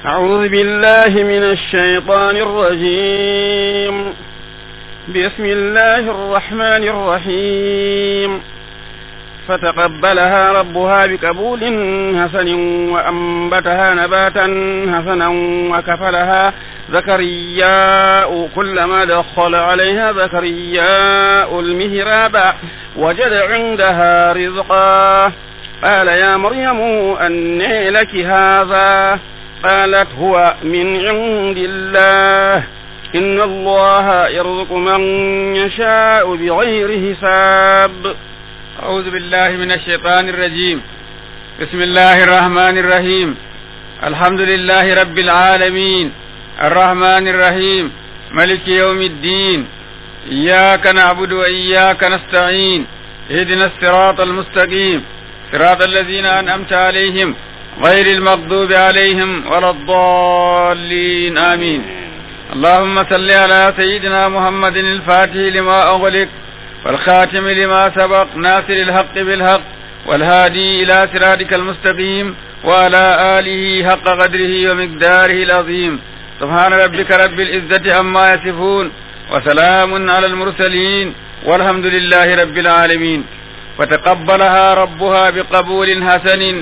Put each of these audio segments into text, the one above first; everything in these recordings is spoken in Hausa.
أعوذ بالله من الشيطان الرجيم بسم الله الرحمن الرحيم فتقبلها ربها بقبول حسن وأنبتها نباتا حسنا وكفلها زكرياء كلما دخل عليها زكرياء المهراب وجد عندها رزقا قال يا مريم أني لك هذا قالت هو من عند الله إن الله يرزق من يشاء بغير حساب أعوذ بالله من الشيطان الرجيم بسم الله الرحمن الرحيم الحمد لله رب العالمين الرحمن الرحيم ملك يوم الدين إياك نعبد وإياك نستعين اهدنا الصراط المستقيم صراط الذين أنعمت عليهم غير المغضوب عليهم ولا الضالين آمين اللهم صل على سيدنا محمد الفاتح لما أغلق والخاتم لما سبق ناصر الحق بالحق والهادي إلى صراطك المستقيم وعلى آله حق قدره ومقداره العظيم سبحان ربك رب العزة عما يصفون وسلام على المرسلين والحمد لله رب العالمين فتقبلها ربها بقبول حسن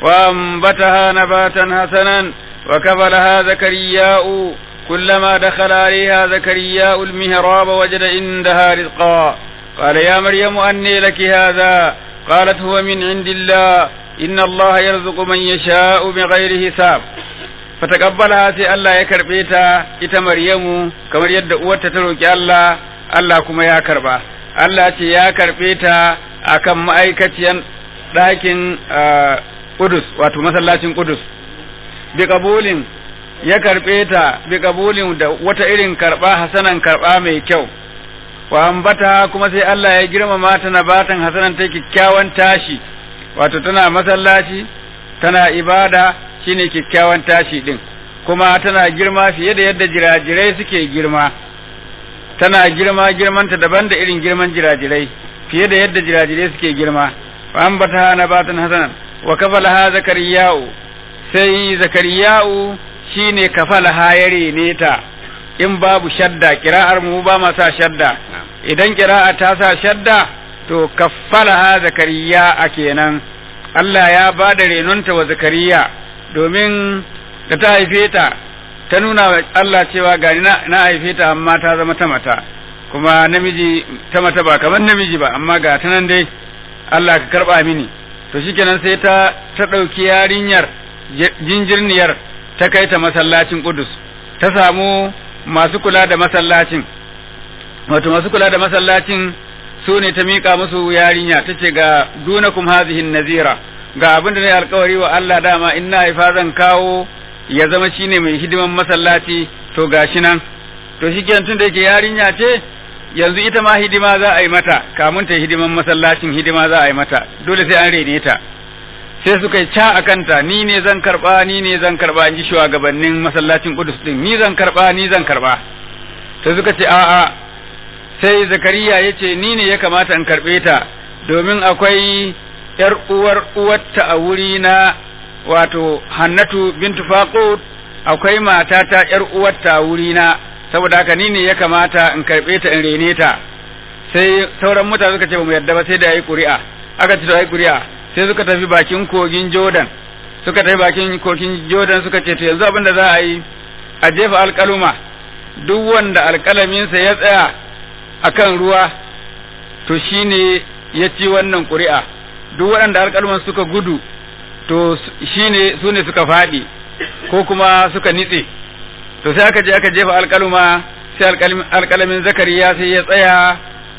وأنبتها نباتا حسنا وكفلها زكرياء كلما دخل عليها زكرياء المهراب وجد عندها رزقا قال يا مريم أني لك هذا قالت هو من عند الله إن الله يرزق من يشاء بغير حساب فتقبلها سي الله يكربيتا إتا مريم كما يد أوتا تروك الله الله كما يا كربا الله تي يا كربيتا أكم مأيكتين لكن Kudus wato masallacin Kudus bi kabulin ya karɓe ta bi kabulin da wata irin karɓa hasanan karɓa mai kyau wa ambata kuma sai Allah ya girmama ta nabatan hasanan ta kyakkyawan tashi wato tana masallaci tana ibada shine kyakkyawan tashi din kuma tana girma fiye da yadda jirajirai suke girma tana girma girmanta daban da irin girman jirajirai fiye da yadda jirajirai suke girma wa ambata nabatan hasanan wa kafalaha zakariya'u sai zakariya'u shine kafalaha ya rene ta in babu shadda kira'ar mu ba ma sa shadda idan kira'a ta sa shadda to kaffalaha zakariya a kenan Allah ya ba da renonta wa zakariya domin da ta haife ta ta nuna wa Allah cewa gani na haife ta amma ta zama ta mata kuma namiji ta mata ba kamar namiji ba amma ga ta nan dai Allah ka karba mini to shikenan sai ta ta ɗauki yarinyar jinjirniyar ta kai ta masallacin Kudus ta samu masu kula da masallacin wato masu kula da masallacin su ne ta miƙa musu yarinya ta ce ga dunakum hazihin nazira ga abin da ne alkawari wa Allah dama in na haifa zan kawo ya zama shine mai hidiman masallaci to gashi nan to shi tun da yake yarinya ce yanzu ita ma hidima za a yi mata kamun ta hidiman masallacin hidima za a yi mata dole sai an rene ta sai suka yi ca a kanta ni ne zan karba ni ne zan karba in ji shugabannin masallacin Kudus din ni zan karba ni zan karba sai suka ce a'a sai Zakariya ya ce ni ne ya kamata in karbe ta domin akwai yar uwar uwarta a wuri na wato Hannatu bintu Faqut akwai matata yar uwarta a wuri na saboda haka ni ne ya kamata in karbe ta in rene ta sai sauran mutane suka ce ba mu yarda ba sai da yi ƙuri'a aka ce da yi ƙuri'a sai suka tafi bakin kogin Jordan suka tafi bakin kogin Jordan suka ce to yanzu abin da za a yi a jefa alƙaluma duk wanda alƙalaminsa ya tsaya akan ruwa to shine ya ci wannan ƙuri'a duk waɗanda alƙaluman suka gudu to shine su ne suka faɗi ko kuma suka nitse to sai aka je aka jefa alƙaluma sai alƙalamin zakariya sai ya tsaya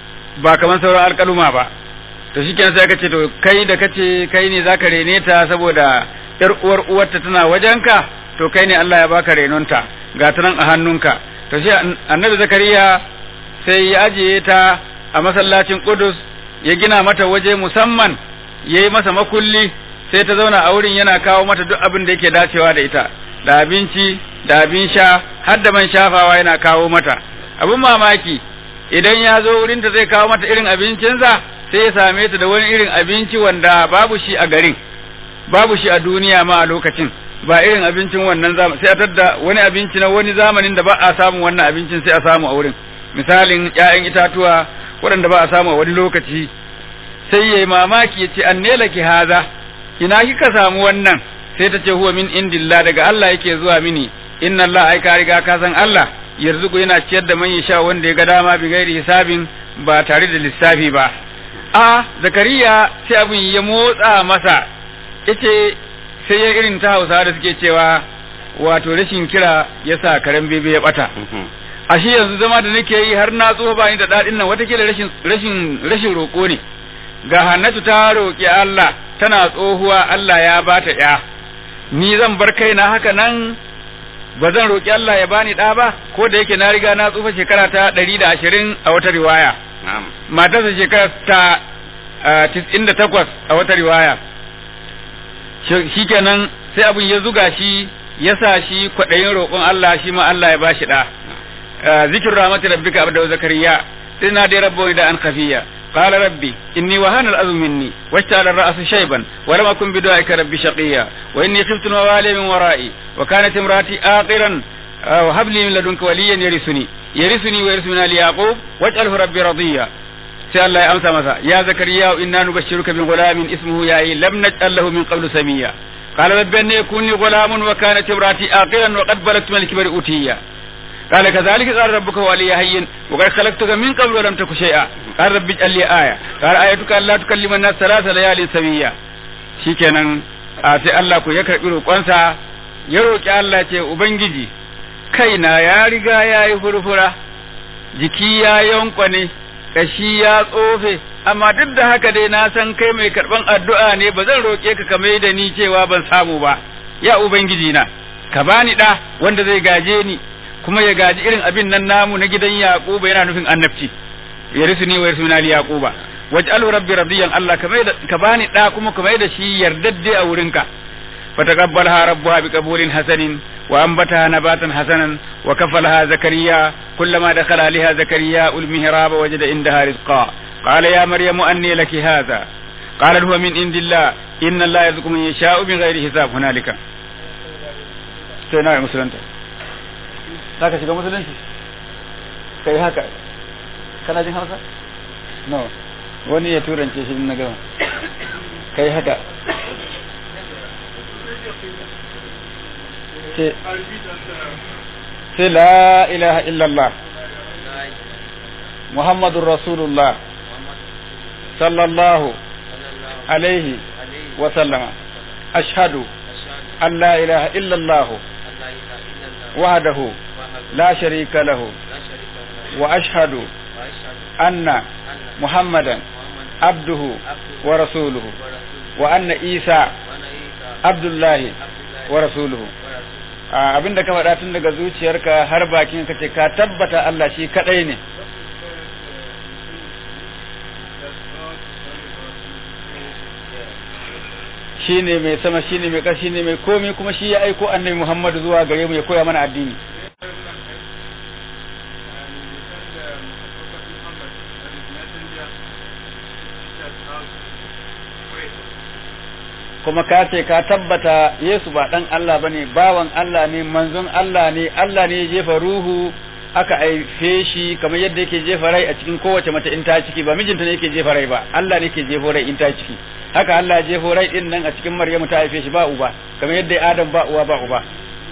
ba kamar sauran alƙaluma ba to shi sai aka ce to kai da kace kai ne zaka rene ta saboda yar uwar uwarta tana wajenka to kai ne Allah ya baka renonta ga ta nan a hannunka to shi annabi zakariya sai ya ajiye ta a masallacin Qudus ya gina mata waje musamman yayi masa makulli sai ta zauna a wurin yana kawo mata duk abin da yake dacewa da ita da abinci da abin sha har da man shafawa yana kawo mata abin mamaki idan ya zo wurinta zai kawo mata irin abincinsa sai ya same ta da wani irin abinci wanda babu shi a garin babu shi a duniya ma a lokacin ba irin abincin wannan zamani sai a tadda wani abinci na wani zamanin da ba a samu wannan abincin sai a samu a wurin misalin ƴaƴan itatuwa waɗanda ba a samu a wani lokaci sai yayi mamaki yace annela ki haza ina kika samu wannan sai ta ce huwa min indillah daga Allah yake zuwa mini inna Allah ai ka riga ka san Allah yarzuku yana ciyar da man sha wanda ya ga dama bi gairi hisabin ba tare da lissafi ba a zakariya sai abin ya motsa masa yace sai ya irin ta hausa da suke cewa wato rashin kira ya sa karen bebe ya bata a shi yanzu zama da nake yi har na tsoho ba ni da daɗin nan watakila rashin rashin rashin roƙo ne ga hannatu ta roƙi Allah tana tsohuwa Allah ya bata ya ni zan bar kaina haka nan ba zan roƙi Allah ya bani ɗa ba ko da yake na riga na tsufa shekara ta ɗari da ashirin a wata riwaya matarsa shekara ta tis'in da takwas a wata riwaya shikenan sai abin ya zuga shi ya sa shi kwaɗayin roƙon Allah shi ma Allah ya ba shi ɗa zikir rahmatu rabbika abda zakariya ina dai rabbo da an khafiya قال ربي إني وهان الأذى مني واشتعل الرأس شيبا ولم أكن بدعائك ربي شقيا وإني خفت الموالي من ورائي وكانت امرأتي آقرا وهب لي من لدنك وليا يرثني يرثني ويرث من آل يعقوب واجعله ربي رضيا sai Allah ya amsa masa ya zakariya inna nubashshiruka bi ghulamin ismuhu ya'i lam naj'al lahu min qablu samiya qala rabbi anna yakuni ghulamun wa kanat imrati aqiran wa qad balagtu min al-kibri utiya قال كذلك قال ربك ولي هين وقد خلقتك من قبل ولم تك شيئا قال رب اجعل لي آية قال آيتك ألا تكلم الناس ثلاث ليال سويا shikenan a sai Allah ku ya karbi roƙonsa ya roƙi Allah ce ubangiji kaina ya riga ya yi furfura jiki ya yankwane kashi ya tsofe amma duk da haka dai na san kai mai karban addu'a ne ba zan roƙe ka kamar da ni cewa ban samu ba ya ubangiji na ka bani ɗa wanda zai gaje ni kuma ya gaji irin abin nan namu na gidan Yaquba yana nufin annabci ya risu ni wa yarsu min ali Yaquba waj'alhu rabbi radiyan Allah ka mai da ka bani da kuma ka mai da shi yardadde a wurinka fataqabbalha rabbuha biqabulin hasanin wa anbataha nabatan hasanan wa kafalaha zakariya kullama dakhala aliha zakariya ul mihraba wajada indaha rizqa qala ya maryamu anni laki hadha قالت هو من عند الله إن الله يرزق من يشاء بغير حساب هنالك سيدنا مسلمته za ka shiga musulunci ka yi haka kana jin hausa? no wani ya turance shi na gama ka yi haka sai la ilaha illallah muhammadun rasulullah sallallahu alaihi wa sallama ashhadu an la ilaha illallah وحده لا شريك له وأشهد أن محمدا عبده ورسوله وأن عيسى عبد الله ورسوله abin da ka faɗa tun daga zuciyarka har bakin ka ce ka tabbata Allah shi kaɗai ne shi ne mai sama shi ne mai ƙashi ne mai komi kuma shi ya aiko annabi Muhammadu zuwa gare mu ya koya mana addini kuma ka ce ka tabbata Yesu ba ɗan Allah ba ne bawan Allah ne manzon Allah ne Allah ne ya jefa ruhu aka haife shi kamar yadda yake jefa rai a cikin kowace mace in ta ciki ba mijinta ne yake jefa rai ba Allah ne ke jefo rai in ta ciki haka Allah ya jefo rai din nan a cikin Maryamu ta haife shi ba uba kamar yadda Adam ba uwa ba uba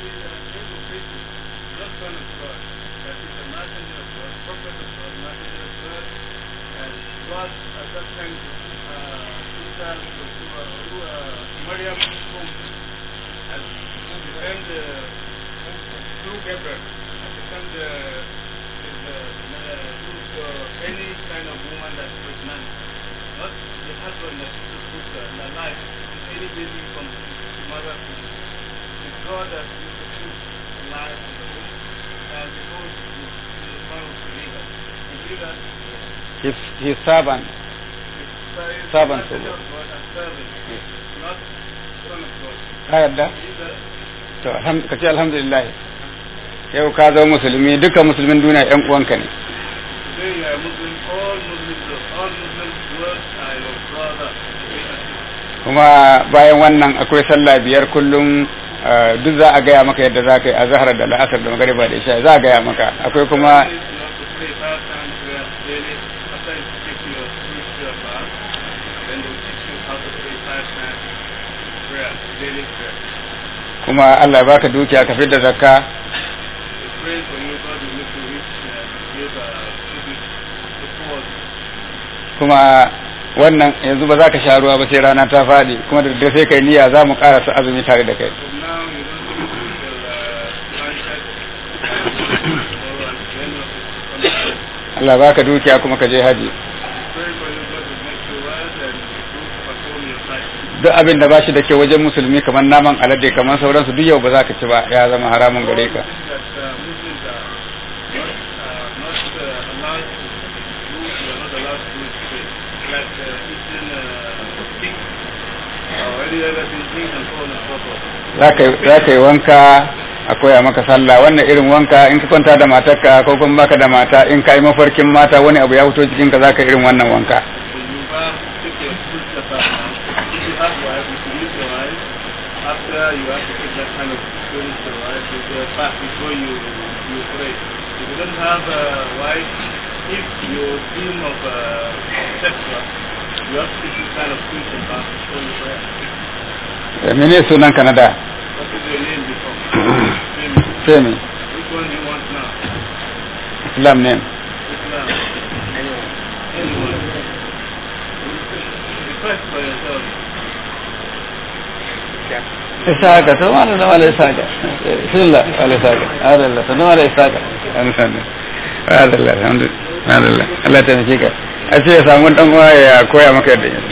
his, his servant. Servant. Ka yadda? To, ka ce alhamdulillah. Yau ka zama musulmi, duka musulmin duniya ‘yan uwanka ne. Kuma bayan wannan akwai sallah biyar kullum duk za a gaya maka yadda za ka yi a zahar da la'asar da magariba da isha za a gaya maka akwai kuma kuma Allah ya baka dukiya ka da zakka kuma wannan yanzu ba za ka sha ruwa ba sai rana ta faɗi kuma da daddare sai kai niyya za mu ƙarasa azumi tare da kai Allah baka dukiya kuma ka je haji duk abin da ba shi da ke wajen musulmi kamar naman alade kamar sauransu duk yau ba za ka ci ba ya zama haramun gare ka za ka yi wanka a koya maka sallah wannan irin wanka in ka kwanta da matarka ko kuma baka da mata in ka yi mafarkin mata wani abu ya fito cikin ka za ka irin wannan wanka if your dream of uh, sexual, you have to take this kind of spiritual bath before you pray. mene sunan ka na da What is your name before? Name. sai me Which one do you want now? islam name Islam. Anyone. Request for yourself. isaka to wala da wala isaka bismillah wala isaka adalla to wala isaka alhamdulillah adalla alhamdulillah adalla Allah ta nake ka a ce ya samu dan uwa ya koya maka yadda yake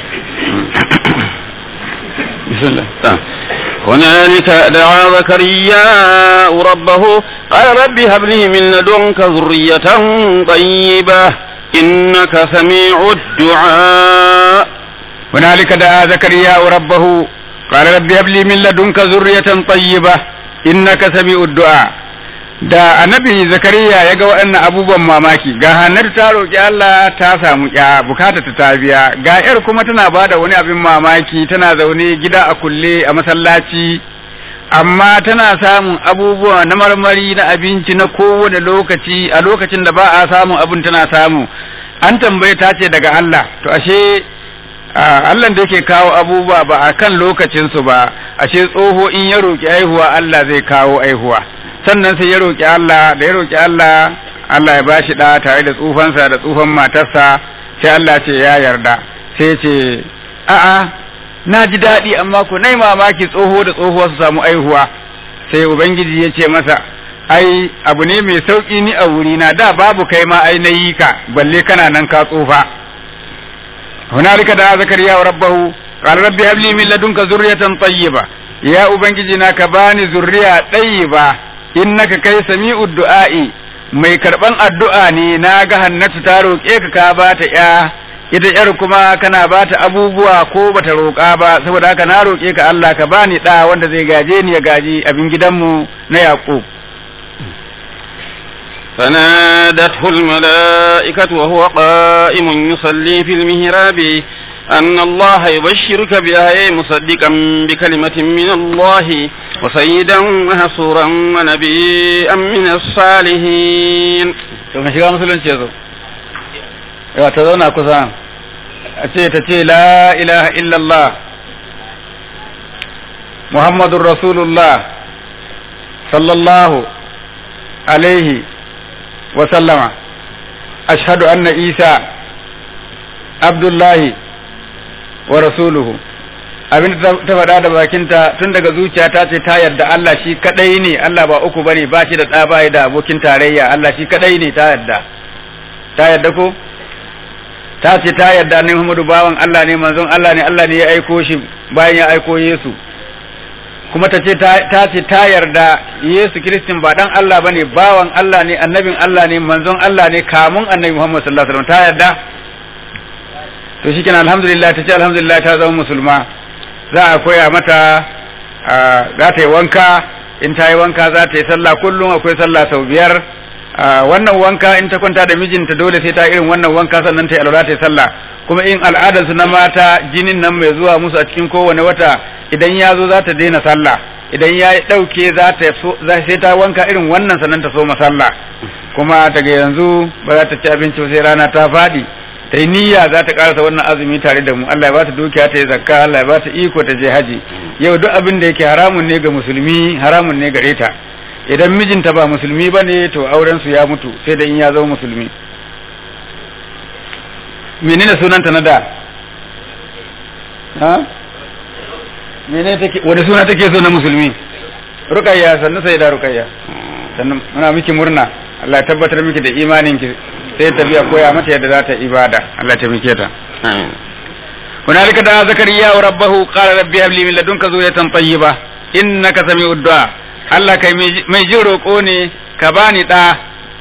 bismillah هنالك دعا زكريا ربه قال رب هب لي من لدنك ذرية طيبة إنك سميع الدعاء هنالك دعا زكريا ربه قال رب هب لي من لدنك ذرية طيبة إنك سميع الدعاء da annabi zakariya ya ga waɗannan abubuwan mamaki ga hannar ta roƙi Allah ta samu ya bukata ta ta biya ga yar kuma tana bada wani abin mamaki tana zaune gida a kulle a masallaci amma tana samun abubuwa na marmari na abinci na kowane lokaci a lokacin da ba a samun abin tana samu an tambaye ta ce daga Allah to ashe Allah da yake kawo abubuwa ba a kan lokacinsu ba ashe tsoho in ya roƙi aihuwa Allah zai kawo aihuwa sannan sai ya roƙi Allah da ya roƙi Allah Allah ya bashi ɗa tare da tsufansa da tsufan matarsa sai Allah ce ya yarda sai ce a'a na ji daɗi amma ko nai mamaki tsoho da tsohuwa su samu aihuwa sai ubangiji ya ce masa ai abu ne mai sauƙi ni a wurina da babu kai ma ai na yi ka balle kana nan ka tsufa هنالك دعا زكريا ربه قال رب هب لي من لدنك ذرية طيبة يا ubangiji na ka bani zurriya ɗayyiba innaka kai sami'ud du'a'i mai karban addu'a ne na ga hannatu ta roƙe ka ka ba ta ya ita yar kuma kana ba ta abubuwa ko bata roƙa ba saboda haka na roƙe ka Allah ka bani ɗa wanda zai gaje ni ya gaji abin gidanmu na Yaqub فنادته الملائكة وهو قائم يصلي في المهراب أن الله يبشرك بآية مصدقا بكلمة من الله وسيدا وحصورا ونبيا من الصالحين to ka shiga musulunci yazo yawa ta zauna kusa a ce ta ce la ilaha illallah muhammadun rasulullah sallallahu alaihi wa sallama ashhadu anna isa abdullahi wa rasuluhu abin da ta faɗa da bakinta tun daga zuciya ta ce ta yarda Allah shi kadai ne Allah ba uku bane ba shi da ɗa ba da abokin tarayya Allah shi kadai ne ta yarda ta yarda ko ta ce ta yarda ne Muhammadu bawan Allah ne manzon Allah ne Allah ne ya aiko shi bayan ya aiko Yesu kuma ta ce ta ce ta yarda Yesu Kiristin ba dan Allah bane bawan Allah ne annabin Allah ne manzon Allah ne kamun annabi Muhammad sallallahu alaihi wasallam ta yarda to shikenan alhamdulillah ta ce alhamdulillah ta zama musulma za a koya mata za ta yi wanka in ta yi wanka za ta yi sallah kullum akwai sallah sau biyar wannan wanka in ta kwanta da mijinta dole sai ta irin wannan wanka sannan ta yi alwala ta yi sallah kuma in al'adarsu na mata jinin nan mai zuwa musu a cikin kowane wata idan ya zo za ta daina sallah idan ya ɗauke za ta sai ta wanka irin wannan sannan ta so masalla kuma daga yanzu ba za ta ci abinci sai rana ta faɗi ta yi niyya za ta karasa wannan azumi tare da mu Allah ya ba ta dukiya ta yi zakka Allah ya ba ta iko ta je haji yau duk abin da yake haramun ne ga musulmi haramun ne gare ta idan mijinta ba musulmi ba ne to auren su ya mutu sai da in ya zama musulmi menene sunanta na da ha menene take wani suna take so na musulmi rukayya sannu sai da rukayya sannan muna miki murna Allah ya tabbatar miki da imanin ki sai tafiya koya mata yadda za ta ibada Allah ta mike ta amin hunalika da zakariya wa rabbahu qala rabbi habli min ladunka zuriyatan tayyiba innaka sami'ud du'a Allah kai mai jin roƙo ne ka bani da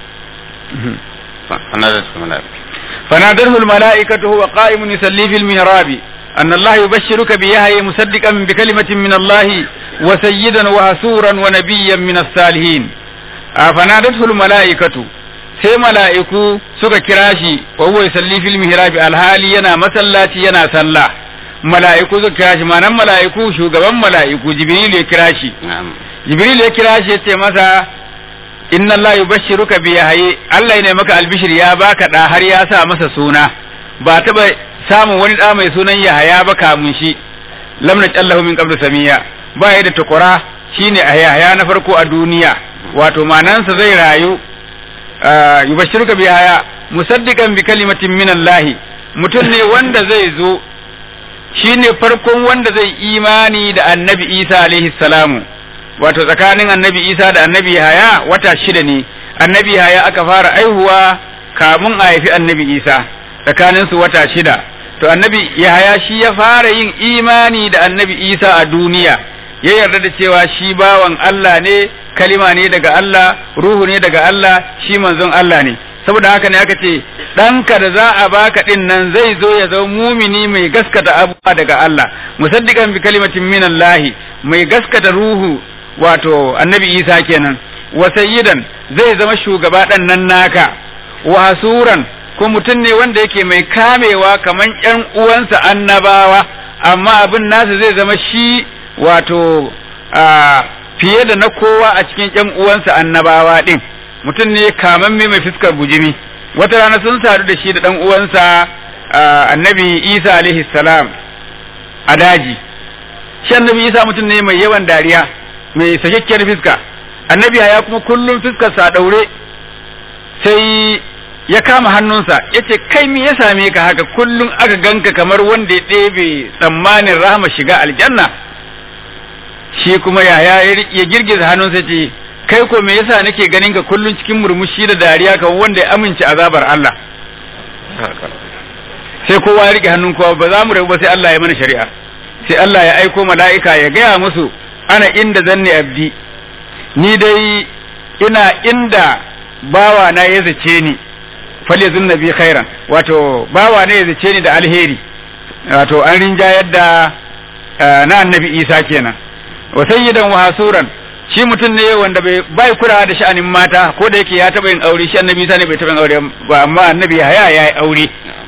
فنادته الملائكة فنادته الملائكة وهو قائم يصلي في المهراب أن الله يبشرك بيحيى مصدقا بكلمة من الله وسيدا وهسورا ونبيا من الصالحين فنادته الملائكة sai mala'iku suka kira shi wa huwa yusalli fil mihrabi alhali yana masallaci yana sallah mala'iku suka kira shi manan mala'iku shugaban mala'iku jibril ya kira shi نعم jibril ya kira shi ya ce masa inna Allah yubashshiruka bi yahyi Allah ne maka albishir ya baka da har ya sa masa suna ba taba samun wani da mai sunan Yahaya ba kamun shi lam najallahu min qablu samiya ba ya da tukura shine a Yahaya na farko a duniya wato manansa zai rayu ah, yubashshiruka bi yahya musaddiqan bi kalimatin min Allah mutum ne wanda zai zo shine farkon wanda zai imani da annabi Isa alaihi salamu wato tsakanin annabi isa da annabi haya wata shida ne annabi haya aka fara aihuwa kamun a haifi annabi isa tsakanin su wata shida to annabi yahaya shi ya fara yin imani da annabi isa a duniya ya yarda da cewa shi bawan Allah ne kalima ne daga Allah ruhu ne daga Allah shi manzon Allah ne saboda haka ne aka ce ɗanka da za a baka ɗin nan zai zo ya zama mumini mai gaskata abubuwa daga Allah musaddiqan bi kalimatin minallahi mai gaskata ruhu wato annabi isa kenan wa sayyidan zai zama shugaba ɗan nan naka wa hasuran ko mutum ne wanda yake mai kamewa kaman ƴan uwansa annabawa amma abin nasa zai zama shi wato a fiye da na kowa a cikin ƴan uwansa annabawa ɗin mutum ne kamamme mai fuskar bujimi wata rana sun sadu da shi da ɗan uwansa a, annabi isa alaihi salam a daji shi annabi isa mutum ne mai yawan dariya mai sakakkiyar fiska annabi ya kuma kullum fiskarsa a ɗaure sai ya kama hannunsa ya ce kai me ya same ka haka kullum aka ganka kamar wanda ya ɗebe tsammanin rahama shiga aljanna shi kuma yaya ya girgiza hannunsa ce kai ko me yasa nake ganin ka kullum cikin murmushi da dariya kamar wanda ya amince azabar Allah sai kowa ya rike hannun kowa ba za mu rabu ba sai Allah ya mana shari'a sai Allah ya aiko mala'ika ya gaya musu ana inda zanni abdi ni dai ina inda bawa na ya zace ni fale zun nabi khairan wato bawa ne ya zace ni da alheri wato an rinjayar da na annabi isa kenan wa sayyidan wa hasuran shi mutum ne wanda bai bai kula da sha'anin mata ko da yake ya taba yin aure shi annabi isa ne bai taba yin aure ba amma annabi haya ya yi aure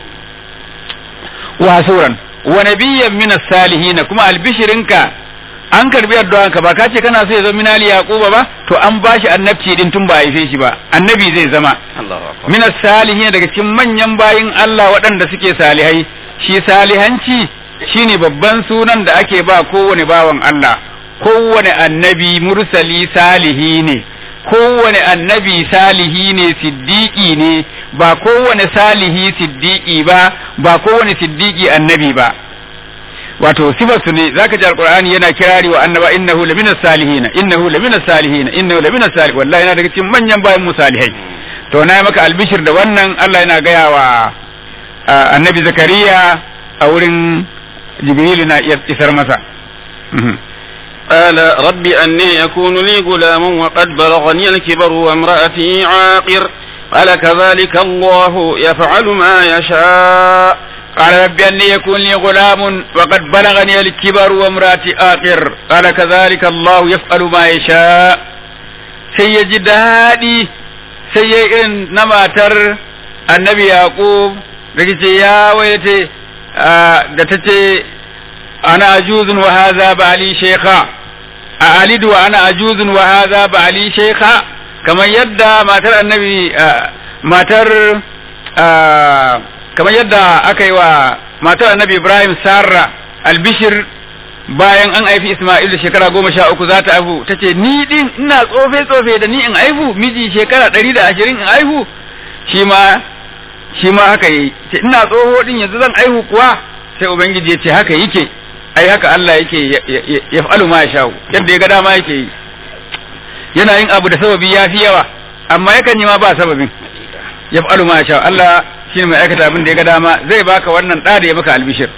wa hasuran wa nabiyyan min as-salihin kuma albishirinka an karbi addu'anka ba ka ce kana so ya zama minali yaquba ba to an bashi annabci din tun ba haife shi ba annabi zai zama Allahu akbar min salihin daga cikin manyan bayin Allah waɗanda suke salihai shi salihanci shine babban sunan da ake ba kowane bawan Allah kowane annabi mursali salihi ne kowane annabi salihi ne siddiqi ne ba kowane salihi siddiqi ba ba kowane siddiqi annabi ba wato sifar su ne zaka ji alqur'ani yana kirari wa annaba innahu lamina salihin innahu lamina salihin innahu lamina salih wallahi yana daga cikin manyan bayan mu salihai to na yi maka albishir da wannan Allah yana gaya wa annabi zakariya a wurin jibrilu na isar masa قال رب أني يكون لي غلام وقد بلغني الكبر وامرأتي عاقر قال كذلك الله يفعل ما يشاء قال رب أني يكون لي غلام وقد بلغني الكبر وامرأتي آخر قال كذلك الله يفعل ما يشاء سيجي دادي سيجي إن نماتر النبي يعقوب رجي يا ويتي da ta ce ana ajuzun wa haza bali shekha a alidu wa ana ajuzun wa hadha ba'ali shaykha kamar yadda matar annabi matar kamar yadda aka yi wa matar annabi Ibrahim Sarra albishir bayan an haifi Ismail da shekara goma sha uku za ta haihu ta ce ni din ina tsofe tsofe da ni in haihu miji shekara ɗari da ashirin in haihu shi ma shi ma haka yi ce ina tsoho din yanzu zan haihu kuwa sai ubangiji ya ce haka yake ai haka Allah yake ya fa'alu ma ya sha'u yadda ya ga dama yake yi yana yin abu da sababi ya fi yawa amma yakan yi ma ba sababin ya fa'alu ma ya sha'u Allah shi ne mai aikata abin da ya ga dama zai baka wannan ɗa da ya maka albishir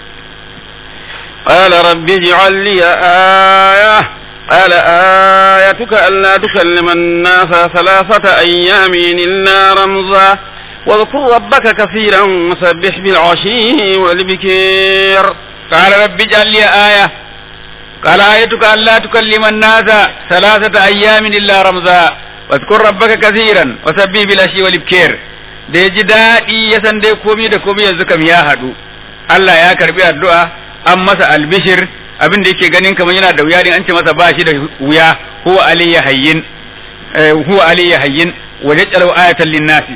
قال رب اجعل لي آية قال آيتك ألا تكلم الناس ثلاثة أيام إلا رمزا واذكر ربك كثيرا وسبح بالعشي والبكير قال رب اجعل لي آية قال آيتك ألا تكلم الناس ثلاثة أيام إلا رمزا واذكر ربك كثيرا وسبح بالعشي والبكير da ya ji daɗi ya san dai komi da komi yanzu kam ya haɗu Allah ya karbi addu'a an masa albishir abin da yake ganin kamar yana da wuya ne an ce masa ba shi da wuya huwa alayya hayyin huwa alayya hayyin wa ja'alu ayatan linnasi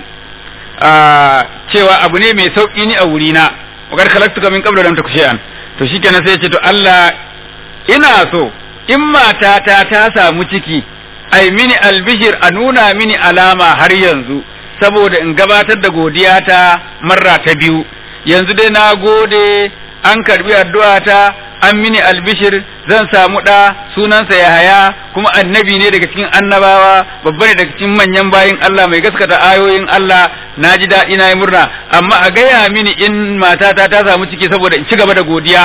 cewa abu ne mai sauki ni a wuri na wa kad khalaqtuka min qablu lam taku shay'an to shikenan sai ya ce to Allah ina so in matata ta samu ciki ai mini albishir a nuna mini alama har yanzu saboda in gabatar da godiya ta marra ta biyu yanzu dai na gode an karbi addu'ata an mini albishir zan samu ɗa sunansa Yahaya kuma annabi ne daga cikin annabawa babba ne daga cikin manyan bayin Allah mai gaskata ayoyin Allah na ji daɗi na yi murna amma a gaya mini in matata ta samu ciki saboda in ci gaba da godiya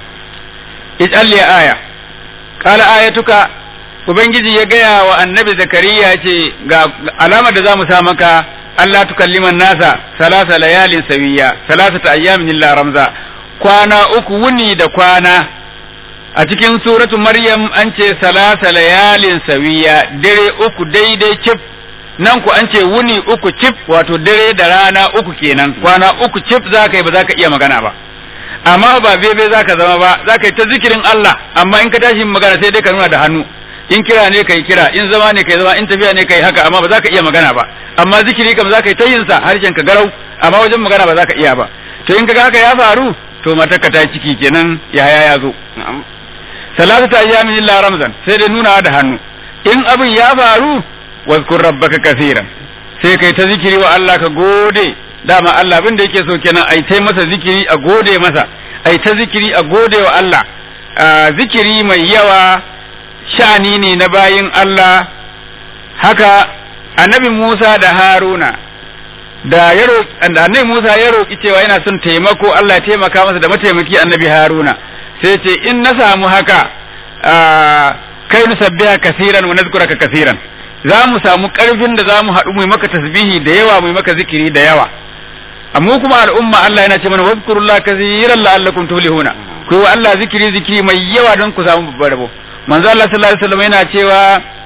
ij'al aya qala ayatuka ubangiji ya gaya wa annabi zakariya ce ga alamar da zamu sa maka Allah tukalliman nasa salasa layalin sawiya salasata ayyamin illa ramza kwana uku wuni da kwana a cikin suratu maryam an ce salasa layalin sawiya dare uku daidai cif nan ku an ce wuni uku cif wato dare da rana uku kenan kwana uku cif za ka yi ba za ka iya magana ba amma ba bebe za ka zama ba za ka yi ta zikirin Allah amma in ka tashi magana sai dai ka nuna da hannu in kira ne kai kira in zama ne kai zama in tafiya ne kai haka amma ba za ka iya magana ba amma zikiri kam za ka yi ta yin sa harshen ka garau amma wajen magana ba za ka iya ba to in kaga haka ya faru to matarka ta ciki kenan yaya ya zo salatata ayyamin illa ramzan sai dai nuna da hannu in abin ya faru wazkur rabbaka kaseeran sai kai ta zikiri wa Allah ka gode dama Allah abin da yake so kenan ai tai masa zikiri a gode masa ai ta zikiri a gode wa Allah zikiri mai yawa sha'ani ne na bayin Allah haka annabi Musa da Haruna da ya annabi Musa ya roki cewa yana son taimako Allah ya taimaka masa da mataimaki annabi Haruna sai ce in na samu haka kai nu sabbiha kasiran wa nazkuraka kasiran za mu samu karfin da za mu haɗu mu maka tasbihi da yawa mu maka zikiri da yawa amma kuma al'umma Allah yana ce mana wazkurullah kasiran la'allakum tuflihuna ko Allah zikiri zikiri mai yawa don ku samu babbar rabo manzo Allah sallallahu alaihi wasallam yana cewa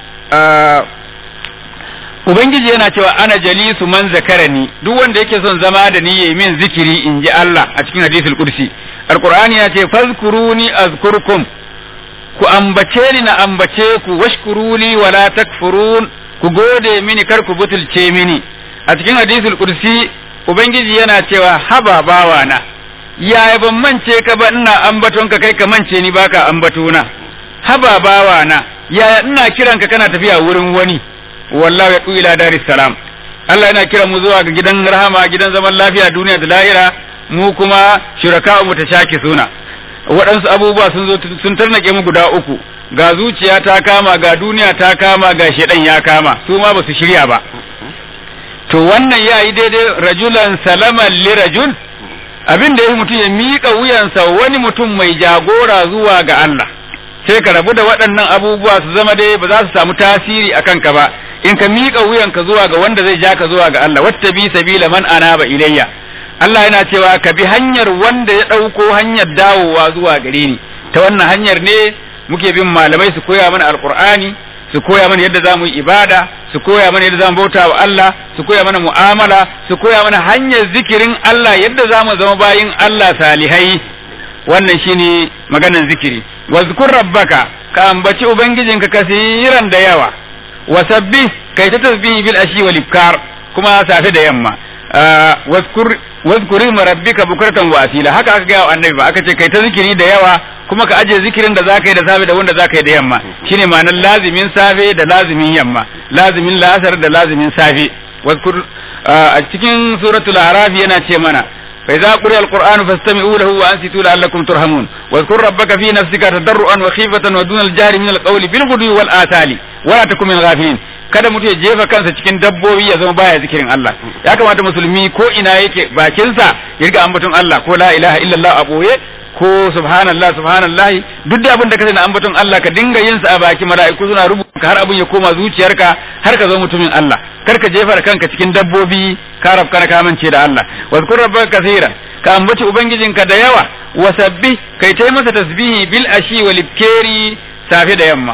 Ubangiji yana cewa ana jalisu man zakarani duk wanda yake son zama da ni yayi min zikiri in ji Allah a cikin hadisul kursi alqur'ani ya ce fazkuruni azkurkum ku ambace ni na ambace ku washkuruli wala takfurun ku gode mini kar ku butulce mini a cikin hadisul kursi ubangiji yana cewa haba bawana yaya ban mance ka ba ina ambaton ka kai ka mance ni baka ambatona haba bawana yaya ina kiranka kana tafiya wurin wani wallahu ya ila daris salam Allah yana kira mu zuwa ga gidan rahama gidan zaman lafiya duniya da lahira mu kuma shuraka mu ta shaki suna waɗansu abubuwa sun zo sun tarnake mu guda uku ga zuciya ta kama ga duniya ta kama ga shedan ya kama su ma ba su shirya ba to wannan ya yi daidai rajulan salaman li rajul abin da ya mutum ya miƙa wuyansa wani mutum mai jagora zuwa ga Allah sai ka rabu da waɗannan abubuwa su zama dai ba za su samu tasiri a kanka ba in ka miƙa wuyanka zuwa ga wanda zai ja ka zuwa ga Allah wata bi sabila man anaba ilayya Allah yana cewa ka bi hanyar wanda ya ɗauko hanyar dawowa zuwa gare ni ta wannan hanyar ne muke bin malamai su koya mana alqur'ani su koya mana yadda zamu yi ibada su koya mana yadda zamu bauta wa Allah su koya mana mu'amala su koya mana hanyar zikirin Allah yadda zamu zama bayin Allah salihai wannan shine maganan zikiri wazkur rabbaka ka ambaci ubangijinka kasiran da yawa wa sabbi kai ta tasbihi bil ashi wal ibkar kuma safe da yamma wazkur wazkuri rabbika bukratan wa asila haka aka ga annabi ba aka ce kai ta zikiri da yawa kuma ka aje zikirin da zaka yi da safe da wanda zaka yi da yamma shine ma'anar lazimin safe da lazimin yamma lazimin la'asar da lazimin safe wazkur a cikin suratul araf yana ce mana فإذا قرئ القرآن فاستمعوا له وأنصتوا لعلكم ترحمون واذكر ربك في نفسك تضرعا وخيفة ودون الجهر من القول بالغدو والآثال ولا تكن من الغافلين kada mutum ya jefa kansa cikin dabbobi ya zama baya zikirin Allah ya kamata musulmi ko ina yake bakinsa ya riga ambaton Allah ko la ilaha illallah a boye ko subhanallah subhanallah duk da abin da ka na ambaton Allah ka dinga yin sa a baki mala'iku suna rubuta har abin ya koma zuciyarka har ka zama mutumin Allah kar ka jefa kanka cikin dabbobi ka rabka ka mance da Allah wazkur rabbaka kaseeran ka ambaci ubangijinka da yawa wasabbi kai tai masa tasbihi bil ashi wal ibkari safe da yamma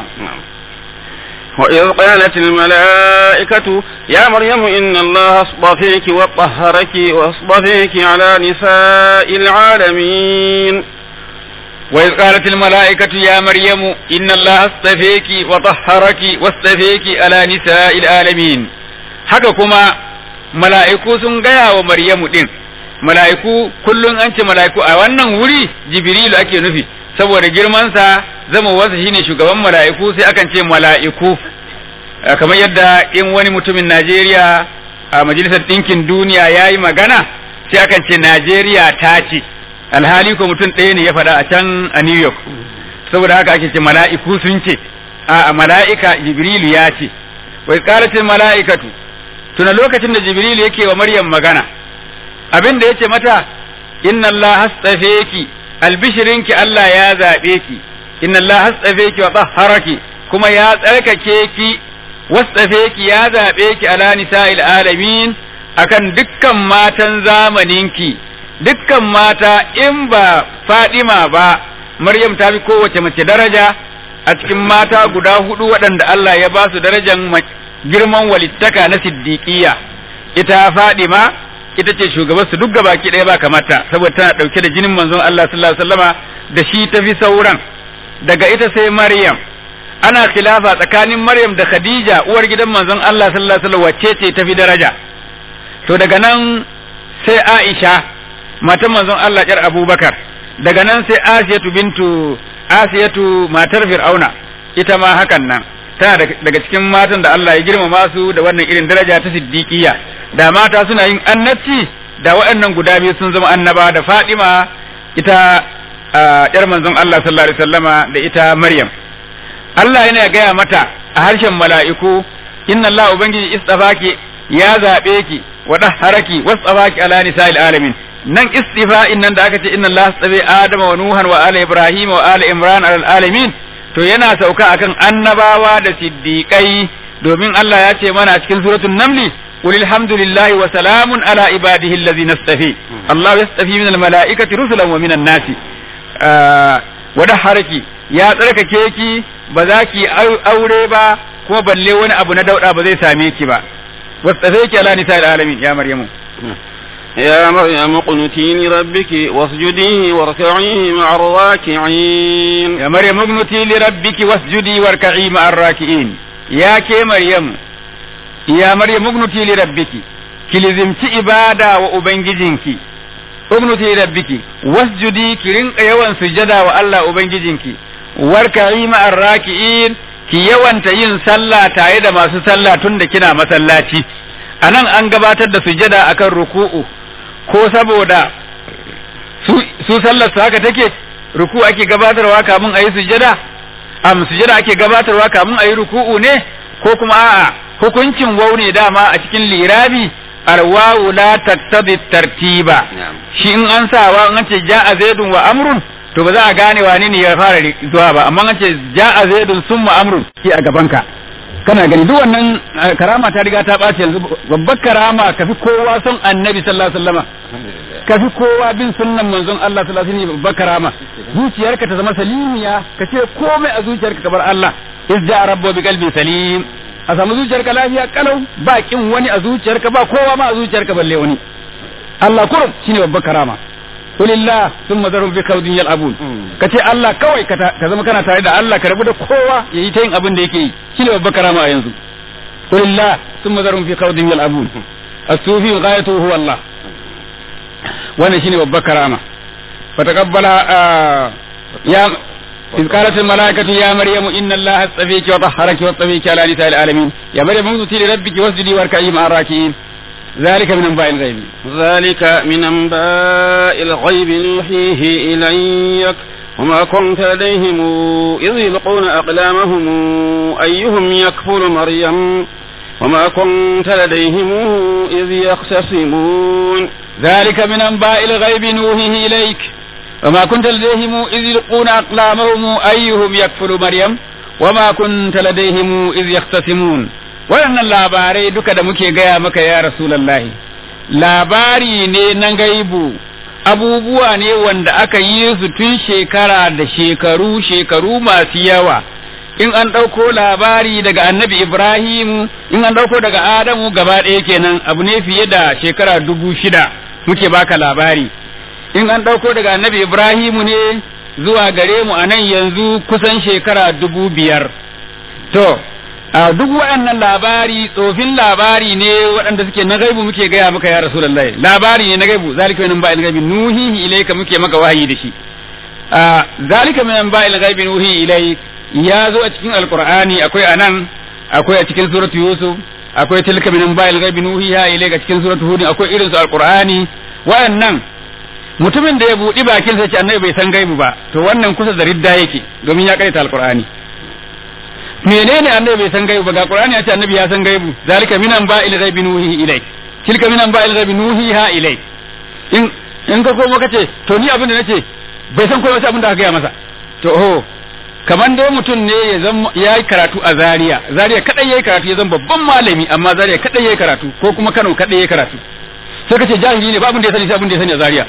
وإذ قالت الملائكة يا مريم إن الله اصطفيك وطهرك واصطفيك على نساء العالمين وإذ قالت الملائكة يا مريم إن الله اصطفيك وطهرك واصطفيك على نساء العالمين haka kuma mala'iku sun gaya wa Maryamu ɗin, mala'iku kullum an ce mala'iku a wannan wuri Jibrilu ake nufi, saboda girmansa zama wasu shine shugaban mala'iku sai akan ce mala'iku, kamar yadda in wani mutumin Najeriya a Majalisar Ɗinkin Duniya ya yi magana, sai akan ce Najeriya ta ce. alhali ko mutum ɗaya ne ya faɗa a can a New York saboda haka ake ce mala'iku sun ce a mala'ika Jibrilu ya ce wai qalatil mala'ikatu tuna lokacin da Jibrilu yake wa Maryam magana abin da yace mata inna Allah hastafeki albishirinki Allah ya zabe ki inna Allah hastafeki wa tahharaki kuma ya tsarkake ki wastafeki ya zabe ki ala nisa'il alamin akan dukkan matan zamaninki dukkan mata in ba Fadima ba Maryam ta fi kowace mace daraja a cikin mata guda hudu waɗanda Allah ya ba su darajan girman walittaka na siddiqiya ita Fadima ita ce shugaban su duk baki ɗaya ba kamata saboda tana ɗauke da jinin manzon Allah sallallahu alaihi wasallama da shi ta fi sauran daga ita sai Maryam ana khilafa tsakanin Maryam da Khadija uwar gidan manzon Allah sallallahu alaihi wasallam wacce ce ta fi daraja to daga nan sai Aisha matan manzon Allah ƴar Abubakar daga nan sai Asiyatu bintu Asiyatu matar Fir'auna ita ma hakan nan tana daga cikin matan da Allah ya girmama su da wannan irin daraja ta siddiqiyya da mata suna yin annabci da waɗannan guda biyu sun zama annaba da Fadima ita ƴar manzon Allah sallallahu alaihi wasallama da ita Maryam Allah yana gaya mata a harshen mala'iku inna Allah ubangiji istafaki ya zabe ki wa dahharaki wasafaki ala nisa'il alamin nan istifa'in nan da aka ce inna Allah tsabe Adama wa Nuhan wa ala Ibrahim wa ala Imran al alamin to yana sauka akan annabawa da siddiqai domin Allah ya ce mana a cikin suratul namli qul alhamdulillahi wa salamun ala ibadihi allazina istafi Allah yastafi min al malaikati rusulan wa min an nasi wa haraki ya tsarkake ki ba za ki aure ba kuma balle wani abu na dauda ba zai same ki ba wastafaiki ala nisa'il alamin ya maryamu يا مريم اقنتي لربك واسجدي واركعي مع الراكعين يا مريم اقنتي لربك واسجدي واركعي مع الراكعين يا كي مريم يا مريم اقنتي لربك كلزمتي إبادة وأبنجزنك اقنتي لربك واسجدي كرين يوان سجدا والله أبنجزنك واركعي مع الراكعين ki yawanta yin sallah tare da masu sallah tun da kina masallaci anan an gabatar da sujada akan ruku'u ko saboda su sallar su haka take ruku ake gabatarwa kamun a yi sujada am sujada ake gabatarwa kamun a yi ruku'u ne ko kuma a'a hukuncin wau ne dama a cikin lirabi alwawu la tattabi tartiba shi in an sawa in an ce ja'a zaidun wa amrun to ba za a gane wane ne ya fara zuwa ba amma an ce ja'a zaidun summa amrun ki a gabanka kana gani duk wannan karama ta riga ta ɓaci yanzu babbar karama ka fi kowa son annabi sallallahu alaihi wasallama ka fi kowa bin sunnan manzon Allah sallallahu alaihi wasallam babbar karama zuciyarka ta zama salimiya ka ce komai a zuciyarka ka bar Allah izja rabbu bi qalbin salim a samu zuciyarka lafiya kalau ba kin wani a zuciyarka ba kowa ma a zuciyarka balle wani Allah kurum shine babbar karama kulillah thumma zarhum fi kawdin yal'abun kace Allah kawai ka zama kana tare da Allah ka rabu da kowa yayi ta yin abin da yake yi shine babbar karama a yanzu kulillah thumma zarhum fi kawdin yal'abun as-sufi ghayatuhu huwa Allah wannan shine babbar karama fataqabbala ya إذ قالت الملائكة يا مريم إن الله اصطفيك وطهرك واصطفيك على نساء العالمين يا مريم اقنتي لربك واسجدي واركعي مع الراكعين ذلك من أنباء الغيب ذلك من أنباء الغيب نوحيه إليك وما كنت لديهم إذ يلقون أقلامهم أيهم يكفل مريم وما كنت لديهم إذ يختصمون ذلك من أنباء الغيب نوحيه إليك وما كنت لديهم إذ يلقون أقلامهم أيهم يكفل مريم وما كنت لديهم إذ يختصمون waɗannan labarai duka da muke gaya maka ya rasulallahi labari ne na gaibu abubuwa ne wanda aka yi su tun shekara da shekaru shekaru masu yawa in an ɗauko labari daga annabi ibrahim in an ɗauko daga adamu gaba ɗaya kenan abu ne fiye da shekara dubu shida muke baka labari in an ɗauko daga annabi ibrahimu ne zuwa gare mu a nan yanzu kusan shekara dubu biyar to a duk waɗannan labari tsofin labari ne waɗanda suke na gaibu muke gaya maka ya rasulullahi labari ne na gaibu zalika min ba'il gaibi nuhihi ilayka muke maka wahayi da shi a zalika min ba'il gaibi nuhi ilay ya zo a cikin alqur'ani akwai anan akwai a cikin suratu yusuf akwai tilka min ba'il gaibi nuhiha ilayka cikin suratu hud akwai irin su alqur'ani waɗannan mutumin da ya buɗi bakin sa ce annabi bai san gaibu ba to wannan kusa da ridda yake domin ya karanta alqur'ani menene annabi bai san gaibu ba ga qur'ani ya ce annabi ya san gaibu zalika minan ba'il ghaibi nuhi ilai tilka minan ba'il ghaibi nuhiha ilai in in ka komo kace to ni abin da nace bai san komai sai abin da aka gaya masa to ho kaman dai mutum ne ya zama ya yi karatu a Zaria Zaria kadai yayi karatu ya zama babban malami amma Zaria kadai yayi karatu ko kuma Kano kadai yayi karatu sai kace jahili ne ba abin da ya sani sai abin da ya sani a Zaria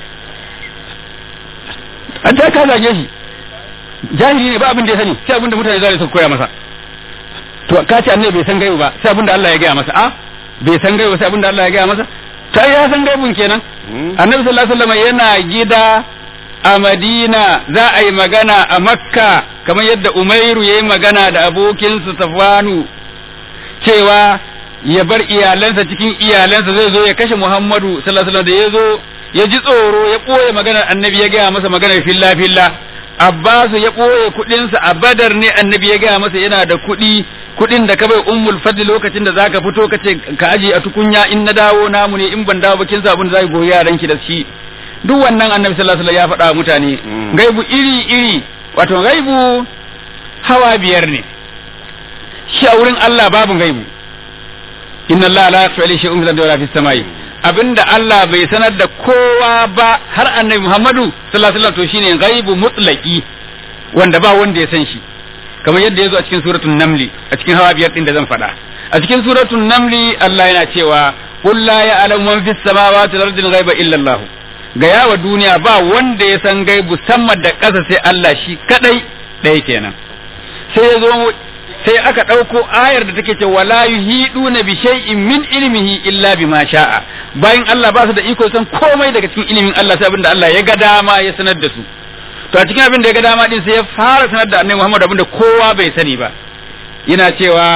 an ta ka zage shi jahili ne ba abin da ya sani sai abin da mutane Zaria suka koya masa to ka ce annabi bai san gaibu ba sai abin da Allah ya gaya masa a bai san gaibu sai abin da Allah ya gaya masa ta ya san gaibun kenan annabi sallallahu alaihi wasallam yana gida a Madina za a yi magana a Makka kamar yadda Umairu ya yi magana da abokinsa Safwanu cewa ya bar iyalansa cikin iyalansa zai zo ya kashe Muhammadu sallallahu alaihi wasallam da ya zo ya ji tsoro ya ɓoye maganar annabi ya gaya masa maganar filla filla Abbasu ya ɓoye kuɗinsa a Badar ne annabi ya gaya masa yana da kuɗi kuɗin da ka bai ummul fadl lokacin da zaka fito ka ce ka aje a tukunya in na dawo namu ne in ban dawo ba kin sa abin da zai goyi yaran ki da shi duk wannan annabi sallallahu alaihi wasallam ya faɗa wa mutane gaibu iri iri wato gaibu hawa biyar ne shi a wurin Allah babu gaibu inna Allah la yakhfa alayhi shay'un fil ardi wala fis samai abinda Allah bai sanar da kowa ba har annabi Muhammadu sallallahu alaihi wasallam to shine gaibu mutlaqi wanda ba wanda ya san shi kamar yadda ya zo a cikin suratul namli a cikin hawa biyar din da zan faɗa a cikin suratul namli Allah yana cewa qul la ya'lamu man fis samawati wal ardi ghaiba illa Allah ga yawa duniya ba wanda ya san gaibu sama da ƙasa sai Allah shi kadai ɗaya kenan sai ya zo sai aka ɗauko ayar da take ce wala yuhiduna bi shay'in min ilmihi illa bima sha'a bayan Allah ba su da iko san komai daga cikin ilimin Allah sai abinda Allah ya ga dama ya sanar da su to a cikin abin da ya ga dama din sai ya fara sanar da Annabi Muhammad abin da kowa bai sani ba yana cewa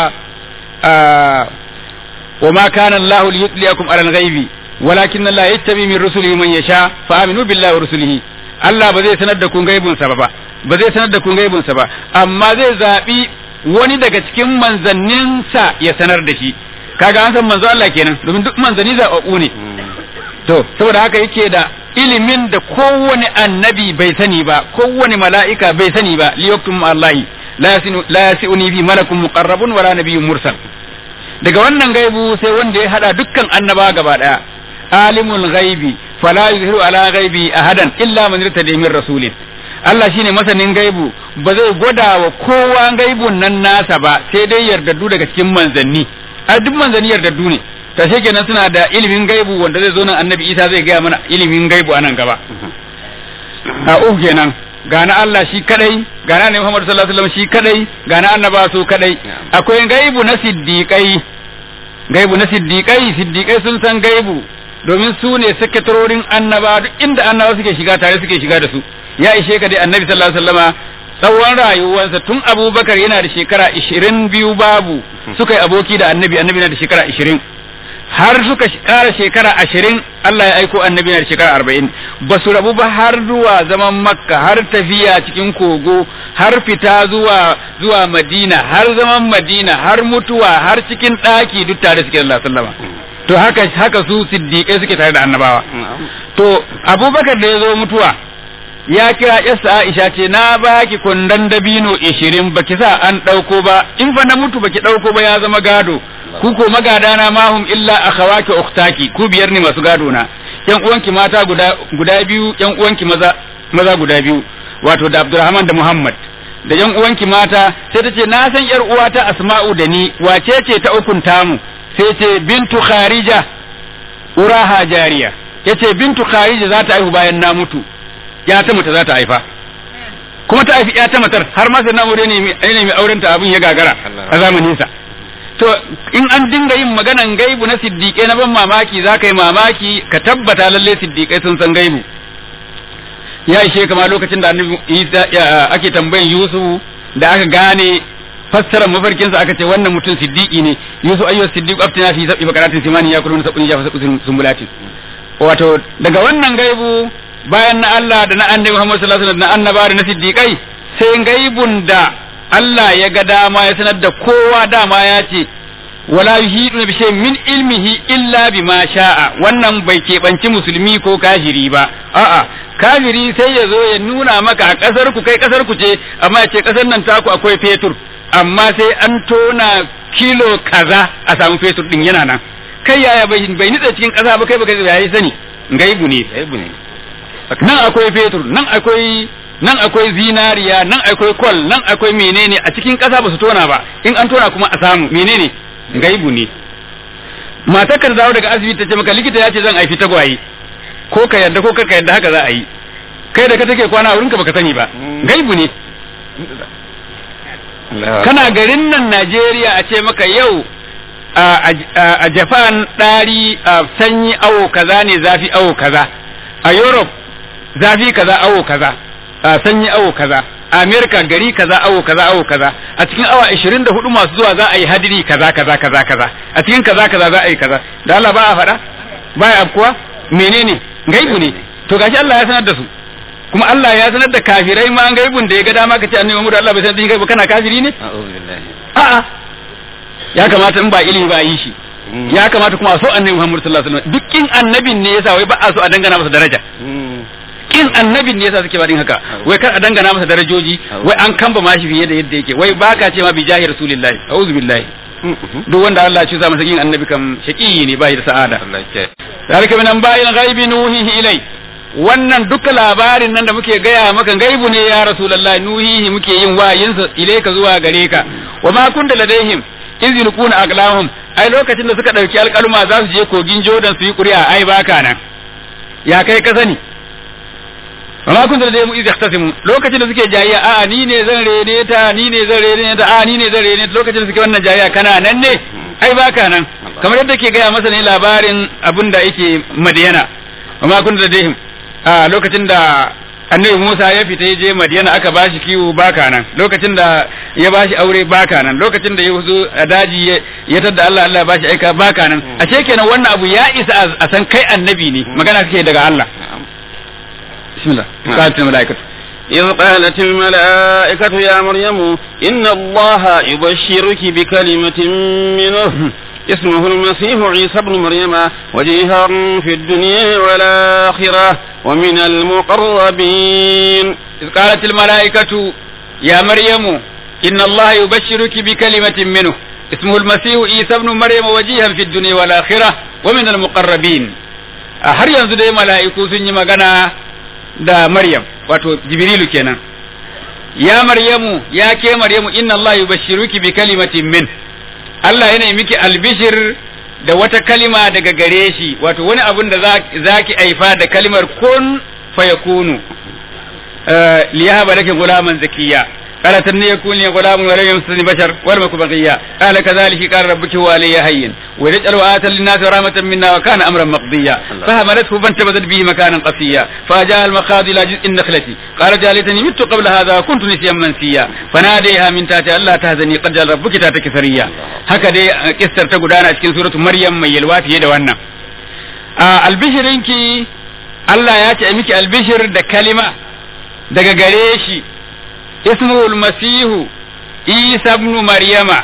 wa ma kana Allah liyutliyakum ala al-ghaibi walakin Allah yattabi min rusulihi man yasha fa aminu billahi wa rusulihi Allah ba zai sanar da kun gaibun sa ba ba zai sanar da kun gaibun sa ba amma zai zabi wani daga cikin manzanninsa ya sanar da shi kaga an san manzo Allah kenan domin duk manzanni zaɓaɓɓu ne to saboda haka yake da ilimin da kowane annabi bai sani ba kowane mala'ika bai sani ba liyaktum Allahi la yasi'uni bi malakun muqarrabun wala nabiyyun mursal daga wannan gaibu sai wanda ya hada dukkan annaba gaba daya alimul ghaibi fala yuzhiru ala ghaibi ahadan illa man irtada min rasulin Allah shine masanin gaibu ba zai gwada wa kowa gaibun nan nasa ba sai dai yardaddu daga cikin manzanni a duk manzanni yardaddu ne ta kenan suna da ilimin gaibu wanda zai zo nan annabi Isa zai gaya mana ilimin gaibu anan gaba a uku kenan gana Allah shi kadai gana ne Muhammad sallallahu alaihi wasallam shi kadai gana annaba su kadai akwai gaibu na siddiqai gaibu na siddiqai siddiqai sun san gaibu domin su ne sakatarorin annaba duk inda annaba suke shiga tare suke shiga da su ya ishe ka dai annabi sallallahu alaihi wasallama tsawon rayuwarsa tun abubakar yana da shekara ishirin biyu babu suka yi aboki da annabi annabi yana da shekara ishirin har suka kara shekara ashirin Allah ya aiko annabi yana da shekara arba'in ba su rabu ba har zuwa zaman makka har tafiya cikin kogo har fita zuwa zuwa madina har zaman madina har mutuwa har cikin ɗaki duk tare suke Allah sallama to haka haka su siddiƙai suke tare da annabawa to abubakar da ya zo mutuwa ya kira yasa Aisha ce na baki kundan dabino ishirin baki sa an ɗauko ba in fa na mutu baki ɗauko ba ya zama gado ku ko magada na mahum illa akhawaki ukhtaki ku biyar ne masu gado na yan uwanki mata guda guda biyu yan uwanki maza maza guda biyu wato da Abdurrahman da Muhammad da yan uwanki mata sai ta ce na san yar uwata Asma'u da ni wace ce ta ukun tamu sai ce bintu Kharija uraha jariya yace bintu Kharija za ta haihu bayan na mutu ya ta mata za ta haifa kuma ta haifi ya ta matar har ma sai na aure ne mai auren ta abin ya gagara a zamanin sa to in an dinga yin maganan gaibu na siddiƙai na ban mamaki za ka yi mamaki ka tabbata lalle siddiƙai sun san gaibu ya ishe kama lokacin da annabi ake tambayin Yusuf da aka gane fassarar mafarkinsa aka ce wannan mutum siddiƙi ne Yusuf ayyu siddiqu aftina fi sab'i bakaratin simani ya kulun sab'in ya fasaqu sumbulatin wato daga wannan gaibu bayan na Allah da na annabi Muhammad sallallahu alaihi wasallam da annaba da na siddiqai sai gaibun da Allah ya ga dama ya sanar da kowa dama ya ce wala yuhiduna bi shay'in min ilmihi illa bima sha'a wannan bai keɓanci musulmi ko kafiri ba a'a kafiri sai ya zo ya nuna maka a kasar ku kai kasar ku ce amma ya ce kasar nan taku akwai fetur amma sai an tona kilo kaza a samu fetur din yana nan kai yaya bai bai nitsa cikin kasa ba kai baka yayi sani gaibu ne gaibu ne nan akwai fetur nan akwai nan akwai zinariya nan akwai kwal nan akwai menene a cikin ƙasa ba su tona ba in an tona kuma a samu menene gaibu ne matar ka dawo daga asibiti ta ce maka likita ya ce zan aifi tagwaye ko ka yarda ko ka yarda haka za a yi kai da ka take kwana a wurinka baka sani ba gaibu ne kana garin nan Najeriya a ce maka yau a Japan ɗari sanyi awo kaza ne zafi awo kaza a Europe zafi kaza awo kaza a sanyi awo kaza a America gari kaza awo kaza awo kaza a cikin awa 24 masu zuwa za a yi hadiri kaza kaza kaza kaza a cikin kaza kaza za a yi kaza da Allah ba a faɗa ba ya afkuwa menene gaibu ne to gashi Allah ya sanar da su kuma Allah ya sanar da kafirai ma an gaibun da ya ga dama kace annabi Muhammad Allah bai sanar da shi gaibu kana kafiri ne a'a ya kamata in ba ilimi ba yi shi ya kamata kuma a so annabi Muhammad sallallahu alaihi wasallam dukkin annabin ne yasa wai ba a so a dangana masa daraja kin annabin ne yasa suke barin haka wai kar a dangana masa darajoji wai an kamba mashi fiye da yadda yake wai baka ce ma bi jahi rasulillahi a'udhu billahi duk wanda Allah ya ci masa kin annabi kam shaqi ne bai da sa'ada zalika min anba'il ghaibi nuhihi ilai wannan duka labarin nan da muke gaya maka gaibu ne ya rasulullahi nuhihi muke yin wayinsa ilaika zuwa gare ka wa ma kunta ladaihim iz yulquna aqlamhum ai lokacin da suka dauki alƙalma za su je kogin Jordan su yi ƙuri'a ai baka nan ya kai ka sani amma kun da mu izi yahtasimu lokacin da suke jayya a ni ne zan rene ta ni ne zan rene ta a ni ne zan rene ta lokacin da suke wannan jayya kana nan ne ai baka nan kamar yadda ke gaya masa ne labarin abin da yake Madiyana amma kun da dai a lokacin da annabi Musa ya fita ya je Madiyana aka bashi kiwo baka nan lokacin da ya bashi aure baka nan lokacin da ya zo a daji ya tadda Allah Allah ya bashi aika baka nan a ce kenan wannan abu ya isa a san kai annabi ne magana kake daga Allah بسم الله قالت الملائكة إذ قالت الملائكة يا مريم إن الله يبشرك بكلمة منه اسمه المسيح عيسى بن مريم وجيها في الدنيا والآخرة ومن المقربين إذ قالت الملائكة يا مريم إن الله يبشرك بكلمة منه اسمه المسيح عيسى بن مريم وجيها في الدنيا والآخرة ومن المقربين har yanzu dai mala'iku sun yi magana da Maryam wato Jibrilu kenan ya Maryamu ya ke Maryamu inna Allah yubashshiruki bi kalimatin min Allah yana miki albishir da wata kalima daga gare shi wato wani abun da zaki aifa da kalimar kun fayakunu liyahaba laki gulaman zakiya قالت أن يكون لي غلام ولم يمسسني بشر ولم أكن بغيا قال كذلك قال ربك هو علي هين ولجعل آية للناس رحمة منا وكان أمرا مقضيا فهملته فانتبذت به مكانا قصيا فجاء المخاض إلى جزء النخلة قال جالتني مت قبل هذا وكنت نسيا منسيا فناديها من تحتها ألا تهزني قد جعل ربك تاتك ثريا هكذا كسر تقدانا cikin سورة مريم mai yalwa fiye da wannan albishirinki Allah ya ce miki albishir da kalima daga gare shi ismuhu masihu isa ibn maryama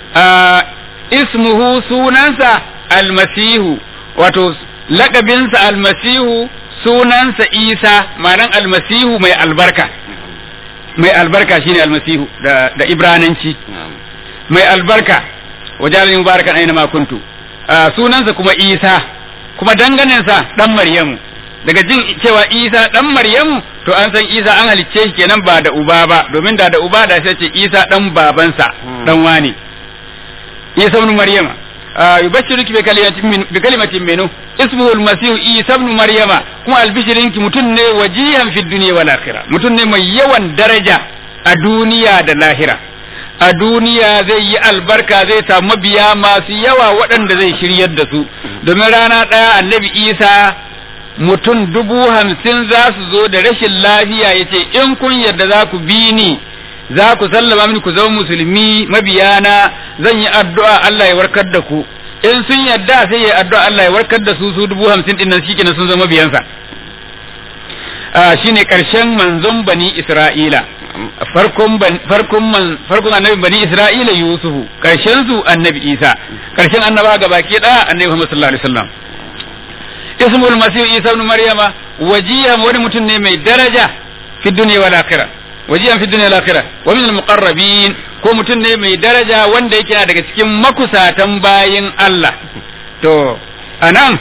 ismuhu sunansa almasihu wato lakabinsa almasihu sunansa isa ma'anan almasihu mai albarka mai albarka shine almasihu da, da ibrananci mai albarka wajen mubarakan aina ma kuntu sunansa kuma isa kuma danganensa dan maryamu daga jin cewa isa dan maryamu to an san isa an halicce shi kenan ba da uba ba domin da da uba da sai ce isa dan babansa dan wani isa ibn maryama yubashshiruki bi kalimatin min bi kalimatin minhu ismuhu al-masih isa ibn maryama kuma albishirinki mutun ne wajihan fi dunya wal akhirah mutun ne mai yawan daraja a duniya da lahira a duniya zai yi albarka zai samu mabiya masu yawa waɗanda zai shiryar da su domin rana ɗaya annabi isa mutum dubu hamsin za su zo da rashin lafiya ya ce in kun yarda za ku bi ni za ku sallama mini ku zama musulmi mabiyana zan yi addu'a Allah ya warkar da ku in sun yarda sai ya addu'a Allah ya warkar da su su dubu hamsin din nan shikenan sun zama mabiyansa shine karshen manzon bani Isra'ila farkon farkon farkon annabi bani Isra'ila Yusufu karshen su annabi Isa karshen annaba gabaki daya annabi Muhammad sallallahu alaihi wasallam ismul masih isa ibn maryama wajihan wani mutum ne mai daraja fi dunya wal akhirah wajihan fi dunya wal akhirah wa min al muqarrabin ko mutum ne mai daraja wanda yake daga cikin makusatan bayin Allah to anan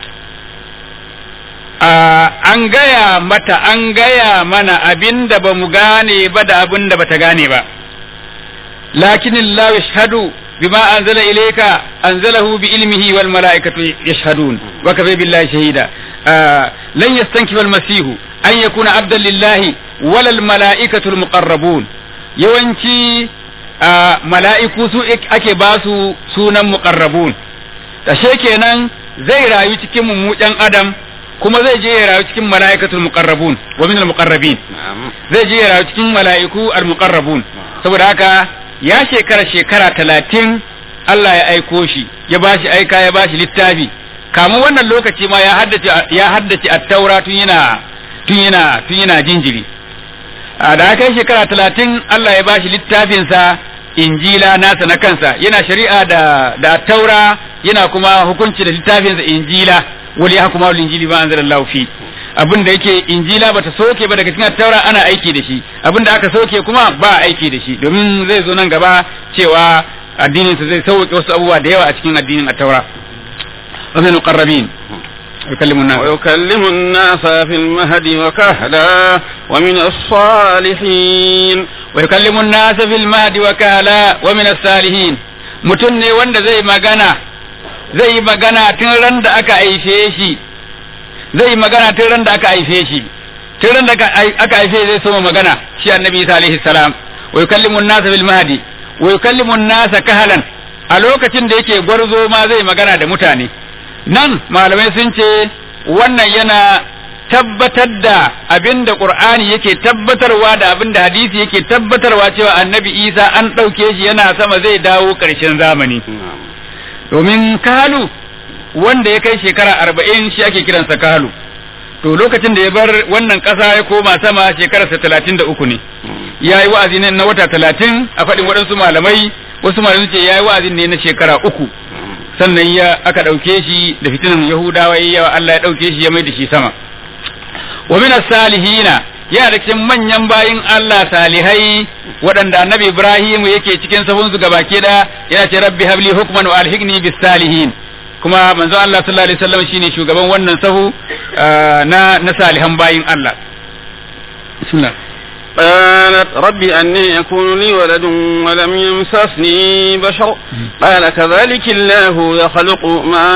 an gaya mata an gaya mana abinda ba mu gane ba da abinda bata gane ba lakin Allah yashhadu بما أنزل إليك أنزله بعلمه والملائكة يشهدون وكفى بالله شهيدا آه لن يستنكف المسيح أن يكون عبدا لله ولا الملائكة المقربون yawanci mala'iku su ake ba su sunan muqarrabun ashe kenan zai rayu cikin mu ɗan adam kuma zai je ya rayu cikin mala'ikatul muqarrabun wa min al muqarrabin zai je ya rayu cikin mala'iku al muqarrabun saboda haka ya shekara shekara talatin Allah ya aiko shi ya ba shi aika ya ba shi littafi kamun wannan lokaci ma ya haddace ya haddace at-taura tun yana tun yana tun yana jinjiri da aka yi shekara talatin Allah ya ba shi littafinsa injila nasa na kansa yana shari'a da da taura yana kuma hukunci da littafinsa injila wali ya kuma injili ba anzalallahu fi abin da yake injila bata soke ba daga cikin taura ana aiki da shi abin da aka soke kuma ba aiki da shi domin zai zo nan gaba cewa addininsa zai sauke wasu abubuwa da yawa a cikin addinin taura wa min muqarrabin يكلم الناس ويكلم الناس في المهد وكهلا ومن الصالحين ويكلم الناس في المهد وكهلا ومن الصالحين mutum ne wanda zai magana zai yi magana tun ran da aka haife shi zai yi magana tun ran da aka haife shi tun ran da aka haife zai soma magana shi annabi Isa alaihi salam wa yukallimu an-nasa bil mahdi wa yukallimu an-nasa kahalan a lokacin da yake gwarzo ma zai magana da mutane nan malamai sun ce wannan yana tabbatar da abin da qur'ani yake tabbatarwa da abin da hadisi yake tabbatarwa cewa annabi Isa an ɗauke shi yana sama zai dawo ƙarshen zamani domin kalu wanda ya kai shekara arba'in shi ake kiransa kalu to lokacin da ya bar wannan ƙasa ya koma sama shekararsa talatin da uku ne ya yi wa'azi na wata talatin a faɗin waɗansu malamai wasu malamai ce ya yi wa'azin ne na shekara uku sannan ya aka ɗauke shi da fitinan yahudawa ya Allah ya ɗauke shi ya mai da shi sama wa min salihina yana da cikin manyan bayin Allah salihai waɗanda annabi Ibrahim yake cikin sahun su gabake da yana ce rabbi habli hukman wa alhiqni bis salihin kuma manzo Allah sallallahu alaihi wasallam shine shugaban wannan sahu na na salihan bayin Allah bismillah قالت رب أني يكون لي ولد ولم يمسسني بشر قال كذلك الله يخلق ما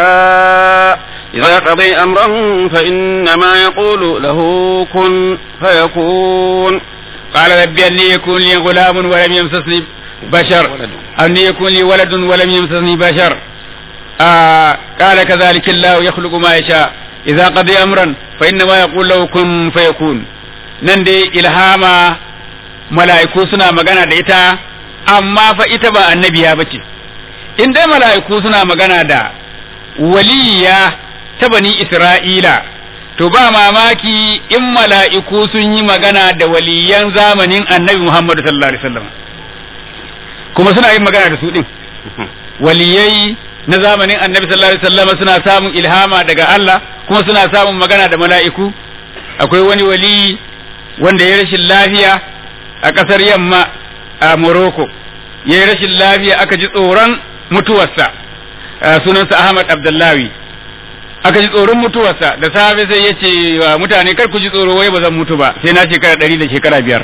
يشاء إذا قضي أمرا فإنما يقول له كن فيكون قال ربي أني يكون لي غلام ولم يمسسني بشر أني يكون لي ولد ولم يمسسني بشر آه قال كذلك الله يخلق ما يشاء إذا قضي أمرا فإنما يقول له كن فيكون نندي إلهاما mala'iku suna magana da ita amma fa ita ba annabiya bace in dai mala'iku suna magana da waliya ta bani Isra'ila to ba mamaki in mala'iku sun yi magana da waliyan zamanin annabi Muhammadu sallallahu alaihi wasallam kuma suna yin magana da su din waliyai na zamanin annabi sallallahu alaihi wasallam suna samun ilhama daga Allah kuma suna samun magana da mala'iku akwai wani wali wanda ya rashin lafiya a ƙasar yamma a Morocco ya yi rashin lafiya aka ji tsoron mutuwarsa sunansa Ahmad Abdullahi aka ji tsoron mutuwarsa da safe sai ya ce wa mutane kar ku ji tsoro wai ba zan mutu ba sai na shekara ɗari da shekara biyar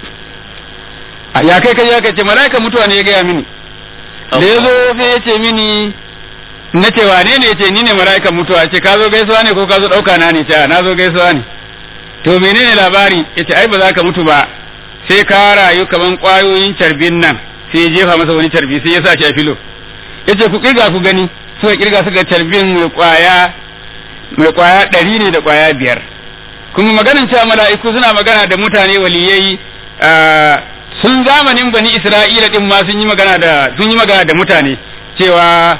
ya kai kai ya kai ce mala'ika mutuwa ne ya gaya mini da ya zo sai ya ce mini na ce wane ne ya ce ni ne mala'ikan mutuwa ce ka zo gaisuwa ne ko ka zo ɗauka na ne ce na zo gaisuwa ne to menene labari ya ce ai ba za ka mutu ba sai ka rayu kaman ƙwayoyin carbin nan sai ya jefa masa wani carbi sai ya sa shi a filo ya ce ku kirga ku gani suka kirga suka carbin mai ƙwaya mai ƙwaya ɗari ne da ƙwaya biyar kuma maganin cewa mala'iku suna magana da mutane waliyai sun zamanin bani isra'ila din ma sun yi magana da sun yi magana da mutane cewa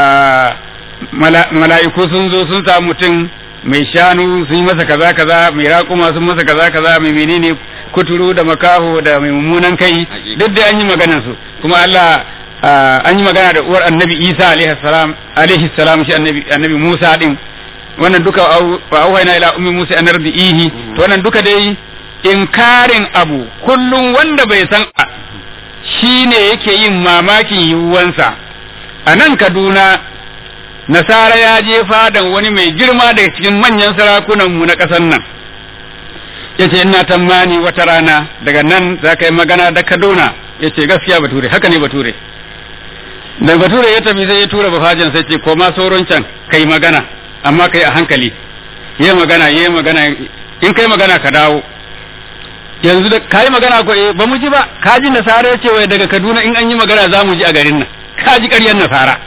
mala'iku sun zo sun samu mutum mai shanu sun yi masa kaza kaza mai raƙuma sun masa kaza kaza mai menene kuturu da makaho da mai mummunan kai duk da an yi maganar su kuma Allah an yi magana da uwar annabi Isa alaihi salam alaihi salam shi annabi annabi Musa din wannan duka wa auhayna ila ummi Musa an ihi to wannan duka dai inkarin abu kullum wanda bai san shine yake yin mamakin yiwuwansa a nan Kaduna Nasara ya je fadan wani mai girma daga cikin manyan sarakunan mu na ƙasar nan yace ina tamani wata rana daga nan za ka yi magana da Kaduna yace gaskiya bature haka ne bature da bature ya tafi sai ya tura bafajin sai ce koma sauron can kai magana amma kai a hankali yi magana yi magana in kai magana ka dawo yanzu da kai magana ko ba mu ji ba ka ji nasara yace wai daga Kaduna in an yi magana za mu ji a garin nan ka ji ƙaryar nasara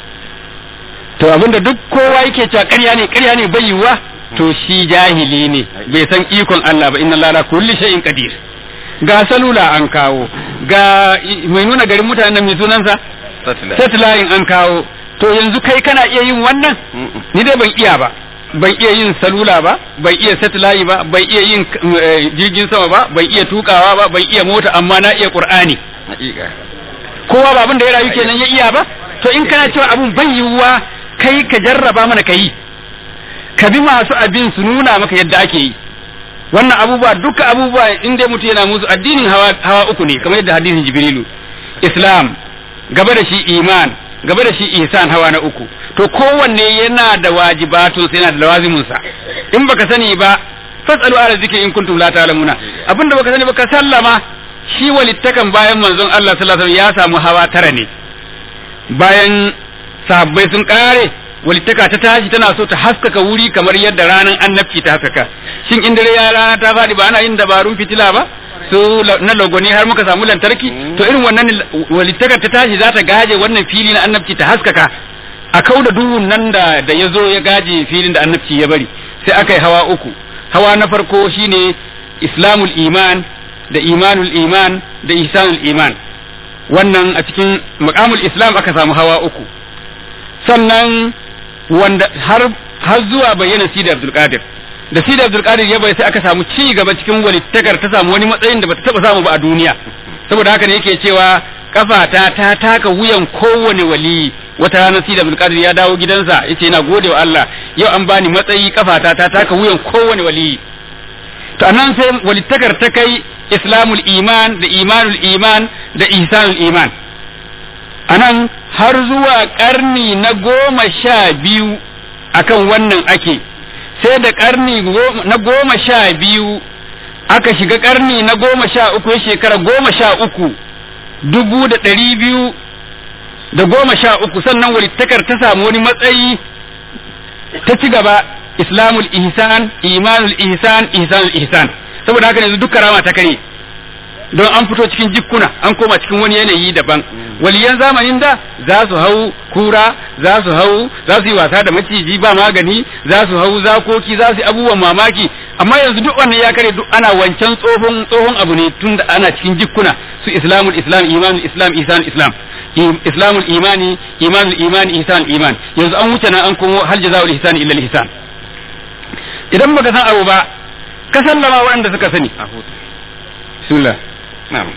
to abinda duk kowa yake cewa ƙarya ne ƙarya ne bai yiwuwa to shi jahili ne bai san ikon Allah ba inna Allah la kulli shay'in qadir ga salula an kawo ga mai nuna garin mutanen mai sunansa satellite an kawo to yanzu kai kana iya yin wannan ni dai ban iya ba ban iya yin salula ba ban iya satellite ba ban iya yin jirgin sama ba ban iya tukawa ba ban iya mota amma na iya qur'ani kowa ba abin da ya rayu kenan ya iya ba to in kana cewa abun bai yiwuwa kai ka jarraba mana ka yi ka bi masu abin su nuna maka yadda ake yi wannan abubuwa duka abubuwa in dai mutum yana musu addinin hawa, hawa uku ne kamar yadda hadisin jibrilu islam gaba da shi iman gaba da shi ihsan hawa na uku to kowanne yana da wajibatun sai yana da lawazimin sa in baka sani ba fasalu ala zikri in kuntum la ta'lamuna abinda baka sani baka sallama shi walittakan bayan manzon Allah sallallahu alaihi wasallam ya samu hawa tara ne bayan sahabbai sun kare walittaka ta tashi tana so ta haskaka wuri kamar yadda ranar annabci ta haskaka shin in dare ya rana ta faɗi ba ana yin dabarun fitila ba su na logoni har muka samu lantarki to irin wannan walittakar ta tashi za ta gaje wannan fili na annabci ta haskaka a kau da duhun nan da da ya zo ya gaje filin da annabci ya bari sai aka yi hawa uku hawa na farko shine islamul iman da imanul iman da ihsanul iman wannan a cikin maqamul islam aka samu hawa uku sannan wanda har har zuwa bayyana Sidi Abdul Qadir da Sidi Abdul Qadir ya bai sai aka samu ci gaba cikin walittakar ta samu wani matsayin da bata taba samu ba a duniya saboda haka ne yake cewa kafata ta taka wuyan kowane wali wata rana Sidi Abdul Qadir ya dawo gidansa yace yana gode wa Allah yau an bani matsayi kafata ta taka wuyan kowane wali to anan sai walittakar ta kai islamul iman da imanul iman da ihsanul iman anan har zuwa ƙarni na goma sha biyu akan wannan ake sai da ƙarni na goma sha biyu aka shiga ƙarni na goma sha uku ya shekara goma sha uku dubu da ɗari biyu da goma sha uku sannan walittakar ta samu wani matsayi ta ci gaba islamul ihsan imanul ihsan ihsanul ihsan saboda haka yanzu duk karama ta kare don an fito cikin jikkuna an koma cikin wani yanayi daban waliyan zamanin da za su hau kura za su hau za su yi wasa da maciji ba magani za su hau zakoki za su yi abubuwan mamaki amma yanzu duk wannan ya kare duk ana wancan tsohon tsohon abu ne tun da ana cikin jikkuna su islamul islam imanul islam isan islam islamul imani imanul imani ihsan iman yanzu an wuce na an komo hal jazaul ihsan illa al ihsan idan baka san abu ba ka sallama waɗanda suka sani bismillah نعم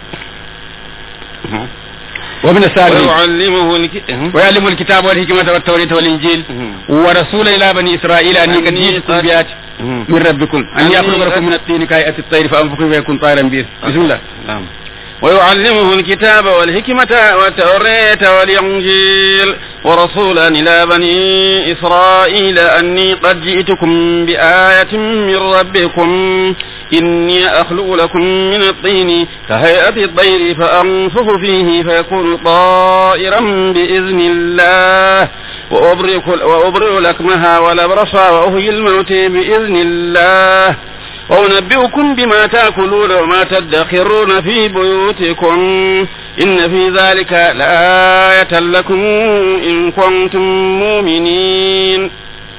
ومن السابقين ويعلمه الك- ويعلم الكتاب والحكمة والتوراة والإنجيل ورسولا إلى بني إسرائيل أني قد جئتكم بآيات من ربكم أن يخلق لكم من الطين كهيئة الطير فأنفخوا فيكون طائرا بإذن بسم الله نعم ويعلمه الكتاب والحكمة والتوراة والإنجيل ورسولا إلى بني إسرائيل أني قد جئتكم بآية من ربكم إني أخلق لكم من الطين كهيئة الطير فأنفخ فيه فيكون طائرا بإذن الله وأبرئ وأبرئ لكمها والأبرص وأهي الموت بإذن الله وأنبئكم بما تأكلون وما تدخرون في بيوتكم إن في ذلك لآية لكم إن كنتم مؤمنين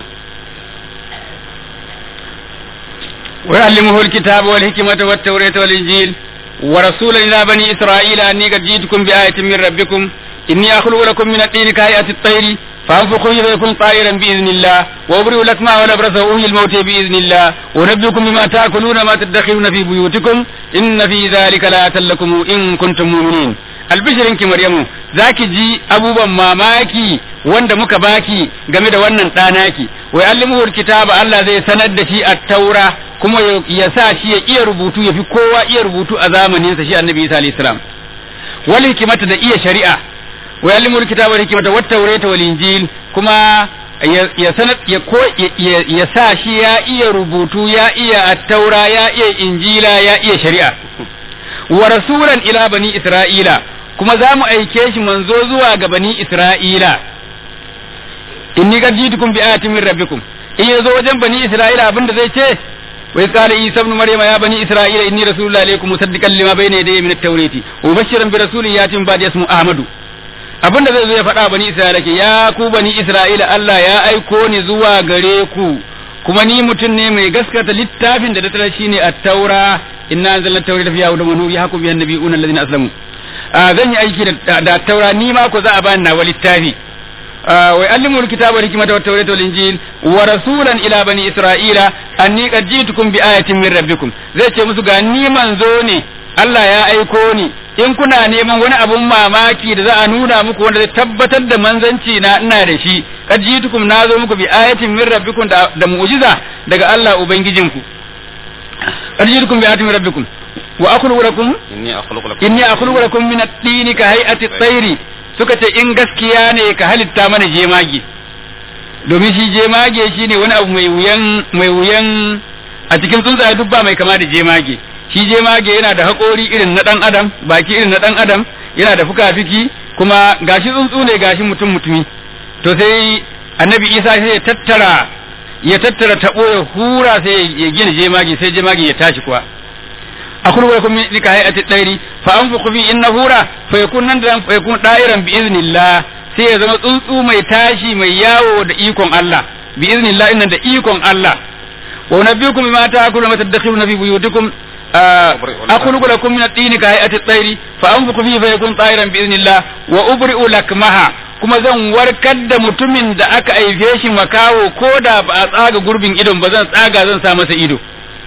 ويعلمه الكتاب والحكمة والتوراة والإنجيل ورسولا إلى بني إسرائيل أني قد جئتكم بآية من ربكم إني أخلق لكم من الطين كهيئة الطير فأنفخ فيه فيكون طائرا بإذن الله وأبرئ الأكمى والأبرص وأحيي الموت بإذن الله ونبئكم بما تأكلون ما تدخرون في بيوتكم إن في ذلك لآية لكم إن كنتم مؤمنين albishirinki Maryamu zaki ji abubuwan mamaki wanda muka baki game da wannan ɗanaki wai allimuhul kitaba Allah zai sanar da shi a taura kuma ya sa shi ya iya rubutu ya fi kowa iya rubutu a zamaninsa shi annabi Isa alayhi salam wal hikimata da iya shari'a wai allimuhul kitaba wal hikimata wat tawrata wal injil kuma ya sanar ya ko ya sa shi ya iya rubutu ya iya at-taura ya iya injila ya iya shari'a wa rasulan ila bani isra'ila kuma za mu aike shi manzo zuwa ga bani Isra'ila, inni qad jitukum bi ayatin min rabbikum in yazo wajen bani Isra'ila abin da zai ce wa qala Isa ibn Maryam ya bani Isra'ila inni rasulullahi alaykum musaddiqan lima bayna yadayya min at-taurati wa mubashiran bi rasulin yatin ba'da ismu Ahmadu abin da zai zo ya faɗa bani Isra'ila ke ya ku bani Isra'ila Allah ya aiko ni zuwa gare ku kuma ni mutum ne mai gaskata littafin da da tara shine at-taura inna anzalna at-taurata fiha hudan wa nur yahkum bihan nabiyuna alladhina aslamu zan yi aiki da taura ni ma ko za a bani nawa littafi wa allimul kitaba wal hikmata wat tawrata wal injil wa rasulan ila bani isra'ila anni qad ji'tukum bi ayatin min rabbikum zai ce musu ga ni manzo ne Allah ya aiko ni in kuna neman wani abun mamaki da za a nuna muku wanda zai tabbatar da manzanci na ina da shi qad ji'tukum nazo muku bi ayatin min rabbikum da, da mu'jiza daga Allah ubangijinku qad ji'tukum bi ayatin min rabbikum wa akhluqu lakum inni akhluqu lakum inni akhluqu lakum min at-tin ka hay'ati at-tayr suka ce in gaskiya ne ka halitta mana jemage domin shi jemage shine wani abu mai wuyan mai wuyan a cikin tsuntsaye duk ba mai kama da jemage shi jemage yana da haƙori irin na ɗan adam baki irin na ɗan adam yana da fuka-fiki kuma gashi tsuntsu ne gashi mutum mutumi to sai annabi isa sai ya tattara ya tattara taɓo ya hura sai ya gina jemage sai jemage ya tashi kuwa akulu wa kum min hayati dairi fa anfuqu fi inna hura fa yakun nan da fa yakun dairan bi iznillah sai ya zama tsuntsu mai tashi mai yawo da ikon Allah bi iznillah innan da ikon Allah wa nabiyukum bima ta'kuluna wa tadakhuluna fi buyutikum akhluqu lakum min at-tini ka hayati at-tayri fa anfuqu fihi fa yakun tayran bi iznillah wa ubri'u lakmaha kuma zan warkar da mutumin da aka aife shi makawo ko da ba a tsaga gurbin idon ba zan tsaga zan sa masa ido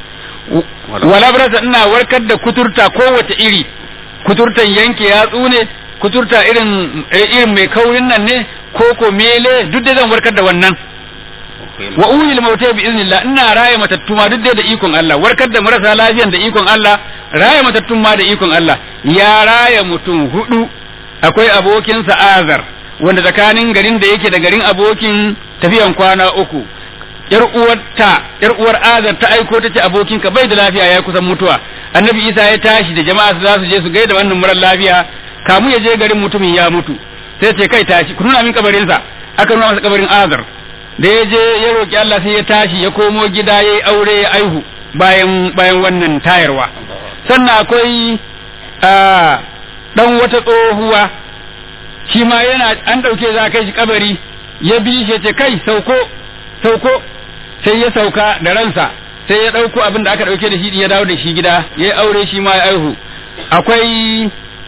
wala brasa ina warkar da kuturta kowace iri kuturtan yanke yatsu ne kuturta irin irin mai kaurin nan ne ko ko mele duk da zan warkar da wannan wa uhil mautai bi iznillah ina raye matattu ma duk da ikon Allah warkar da marasa lafiyan da ikon Allah raye matattun ma da ikon Allah ya raye mutum hudu akwai abokin sa azar wanda tsakanin garin da yake da garin abokin tafiyan kwana uku yar uwarta yar uwar azar ta aiko ta ce abokinka bai da lafiya ya kusan mutuwa annabi isa ya tashi da jama'a za su je su gaida wannan murar lafiya kamu ya je garin mutumin ya mutu sai ce kai tashi ku nuna min kabarinsa aka nuna masa kabarin azar da ya je ya roki Allah sai ya tashi ya komo gida yayi aure ya aihu bayan bayan wannan tayarwa sannan akwai dan wata tsohuwa shi ma yana an ɗauke za kai shi kabari ya bi shi ce kai sauko sauko sai ya sauka da ransa sai ya ɗauko abin da aka ɗauke da shi ya dawo da shi gida ya yi aure shi ma ya aihu akwai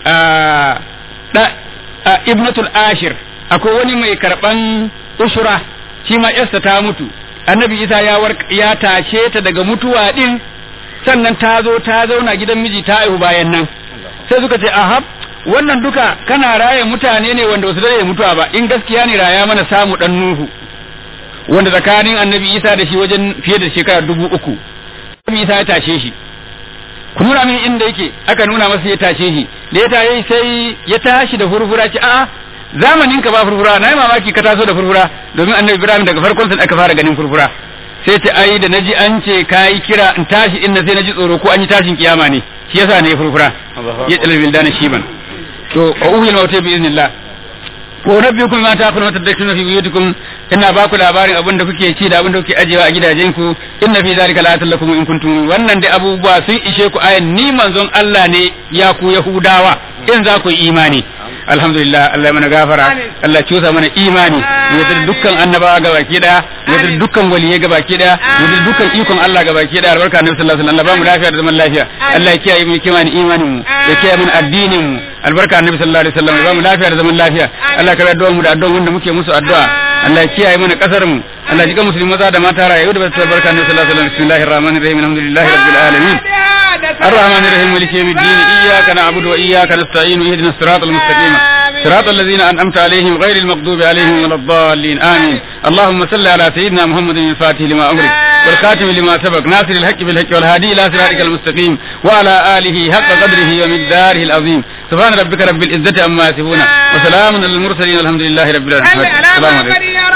ibnatul ashir akwai wani mai karɓan usura shi ma yarsa ta mutu annabi isa ya ya tashe ta daga mutuwa din sannan ta zo ta zauna gidan miji ta aihu bayan nan sai suka ce ahab wannan duka kana raya mutane ne wanda wasu dare mutuwa ba in gaskiya ne raya mana samu dan nuhu wanda tsakanin annabi isa da shi wajen fiye da shekara dubu uku annabi isa ya tashe shi ku nuna mini inda yake aka nuna masa ya tashe shi da ya tashe sai ya tashi da furfura ce a'a zamanin ka ba furfura na yi mamaki ka taso da furfura domin annabi ibrahim daga farkon sun aka fara ganin furfura sai ta ai da naji an ce kayi kira in tashi inna sai naji tsoro ko an yi tashin kiyama ne shi yasa ne furfura ya tsalil bildana shiban to wa uhil mautai bi iznillah ko rabbikum ma ta kuna tadakuna fi buyutikum ina ba ku labarin abin da kuke ci da abin da kuke ajewa a gidajenku inna fi zalika la lakum in kuntum wannan da abubuwa sun ishe ku ayan ni manzon Allah ne ya ku yahudawa in za ku yi imani alhamdulillah Allah mana gafara Allah cusa mana imani mu da dukkan annabawa ga baki daya mu da dukkan waliyai ga baki daya mu da dukkan ikon Allah ga baki daya albarka annabi sallallahu alaihi wasallam Allah ba mu lafiya da zaman lafiya Allah ya kiyaye mu kimanin imanin mu ya kiyaye mu addinin mu albarka annabi sallallahu alaihi wasallam ba mu lafiya da zaman lafiya Allah ka addu'a mu da addu'a wanda muke musu addu'a Allah ya kiyaye mana kasar mu Allah ya jika musulmi maza da mata rayu da basu albarka annabi sallallahu alaihi wasallam bismillahir rahmanir rahim alhamdulillahi rabbil alamin الرحمن الرحيم مالك يوم الدين إياك نعبد وإياك نستعين اهدنا الصراط المستقيم صراط الذين أنعمت عليهم غير المغضوب عليهم ولا الضالين آمين اللهم صل على سيدنا محمد الفاتح لما أمرك والخاتم لما سبق ناصر الحق بالحق والهادي إلى صراطك المستقيم وعلى آله حق قدره ومقداره العظيم سبحان ربك رب العزة عما يصفون وسلام على المرسلين والحمد لله رب العالمين السلام عليكم